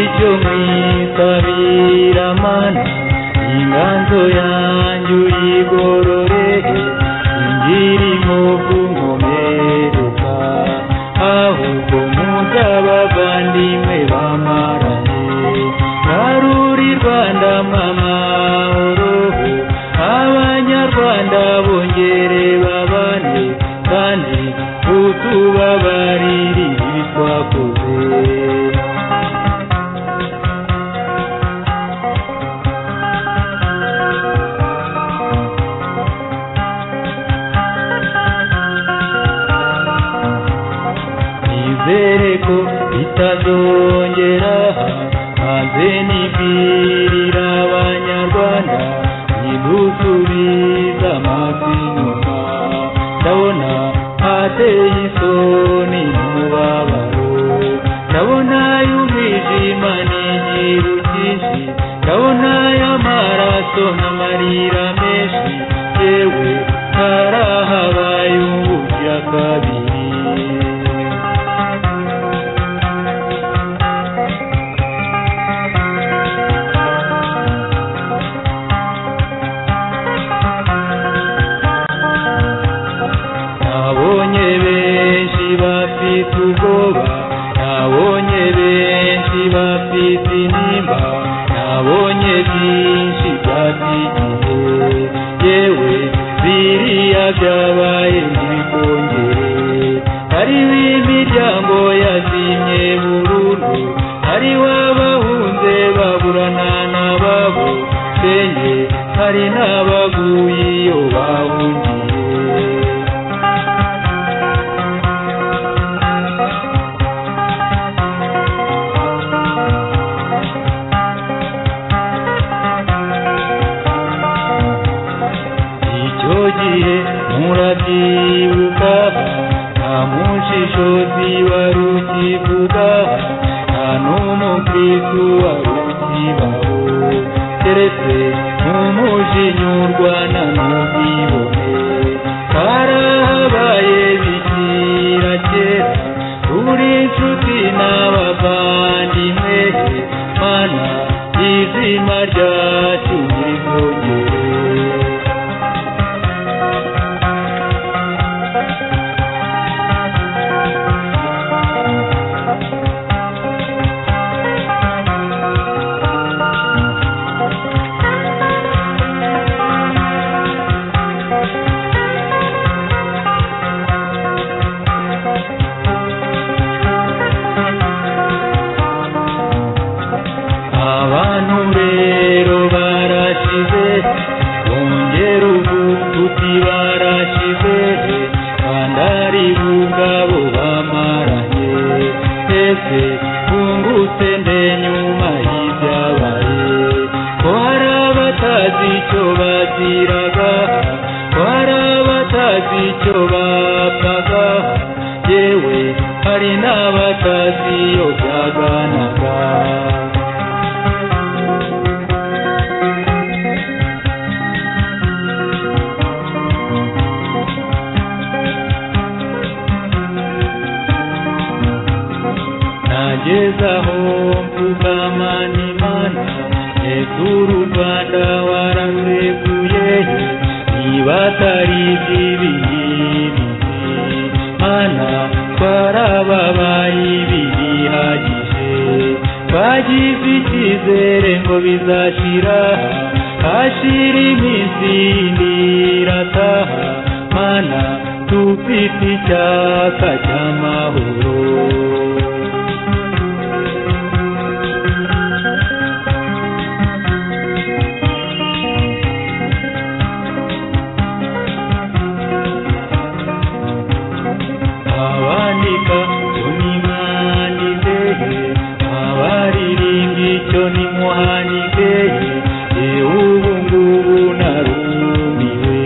icyo mwitabira mana inganzo yanjye uyigororere ingiri mu bw'umumereka ahubwo muzabavandimwe bamarane naruri rwanda mama uruhu abanyarwanda bongere babane kandi utubabarire ibi twakoze nizere ko bitazongera maze nibwirira abanyarwanda nidusubiza amaso inyuma ndabona hateye isoni n'umubabaro ndabona y'umwijima n'igihu cyinshi ndabona y'amaraso n'amarira menshi yewe harahabaye ubugira kabiri nabonye byabaye ntibikongere hariho imiryango yazimye burundu hariho abahunze baburana n'ababo senye hari n'abaguye iyo bahungiye icyo gihe murabyibuka nta mushishozi wari ukivuga nta n'umukristu wari ukibaho keretse n'umujinyurwa na n'ubwibone karahabaye bikira kera turi inshuti n'abavandimwe mana izima ryacu ntirikongere abantu rero barashize bongera ubuguti barashize kandi ari bugabo bamaranye ese bungutse nde nyuma y'ibyabaye ko hari abatazi icyo baziraga ko hari abatazi icyo bapfaga yewe hari n'abatazi iyo byaganaga nagezaho mvuga mana imana hejuru u rwanda waraseguye niba atari iby'ibihibi mana twarababaye ibihagije twagize icyizere ngo bizashira hashira iminsi yindi irataha mana dufite icyaka cy'amahoro abandika tunimanizehe abaririmba icyo nimuhanizehe yewe ubu ngubu narumiwe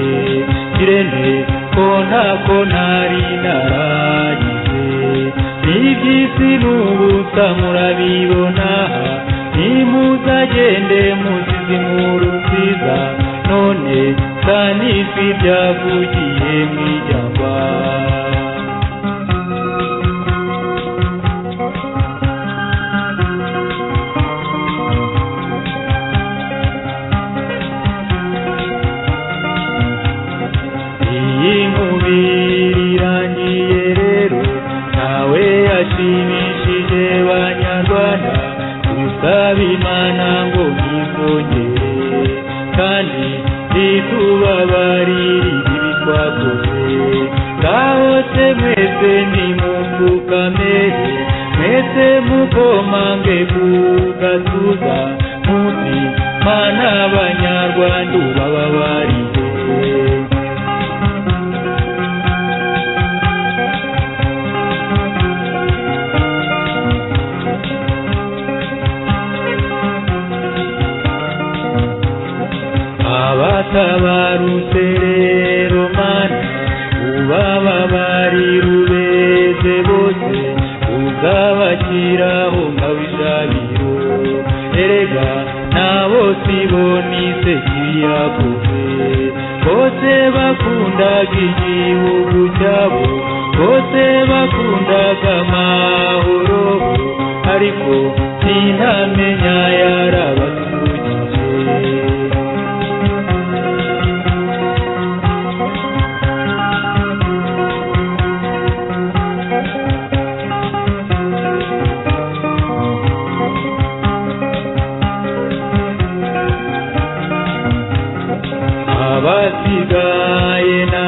kirene ko ntako ntari naragize n'iby'isi n'ubusa murabibona nimuzagende muzizi mu rusiza none sanisi byavugiye mu ijyamba iyi mubiri irangiye rero ntawe yashimishije banyarwanda dusaba imana ngo ntibongere kandi ntitubabarire ibibi twakoze kahose mwese nimupfukame mwese mukomange ku gatuza muti mana abanyarwanda ubababarire abatabarutse rero mana ubababari rubeze bose uzabashyiraho nka wijabiro erega nabo sibo nise kiyakoze bose bakundaga igihugu cyabo bose bakundaga amahoro ariko sintamenya yarabasugije abasigaye na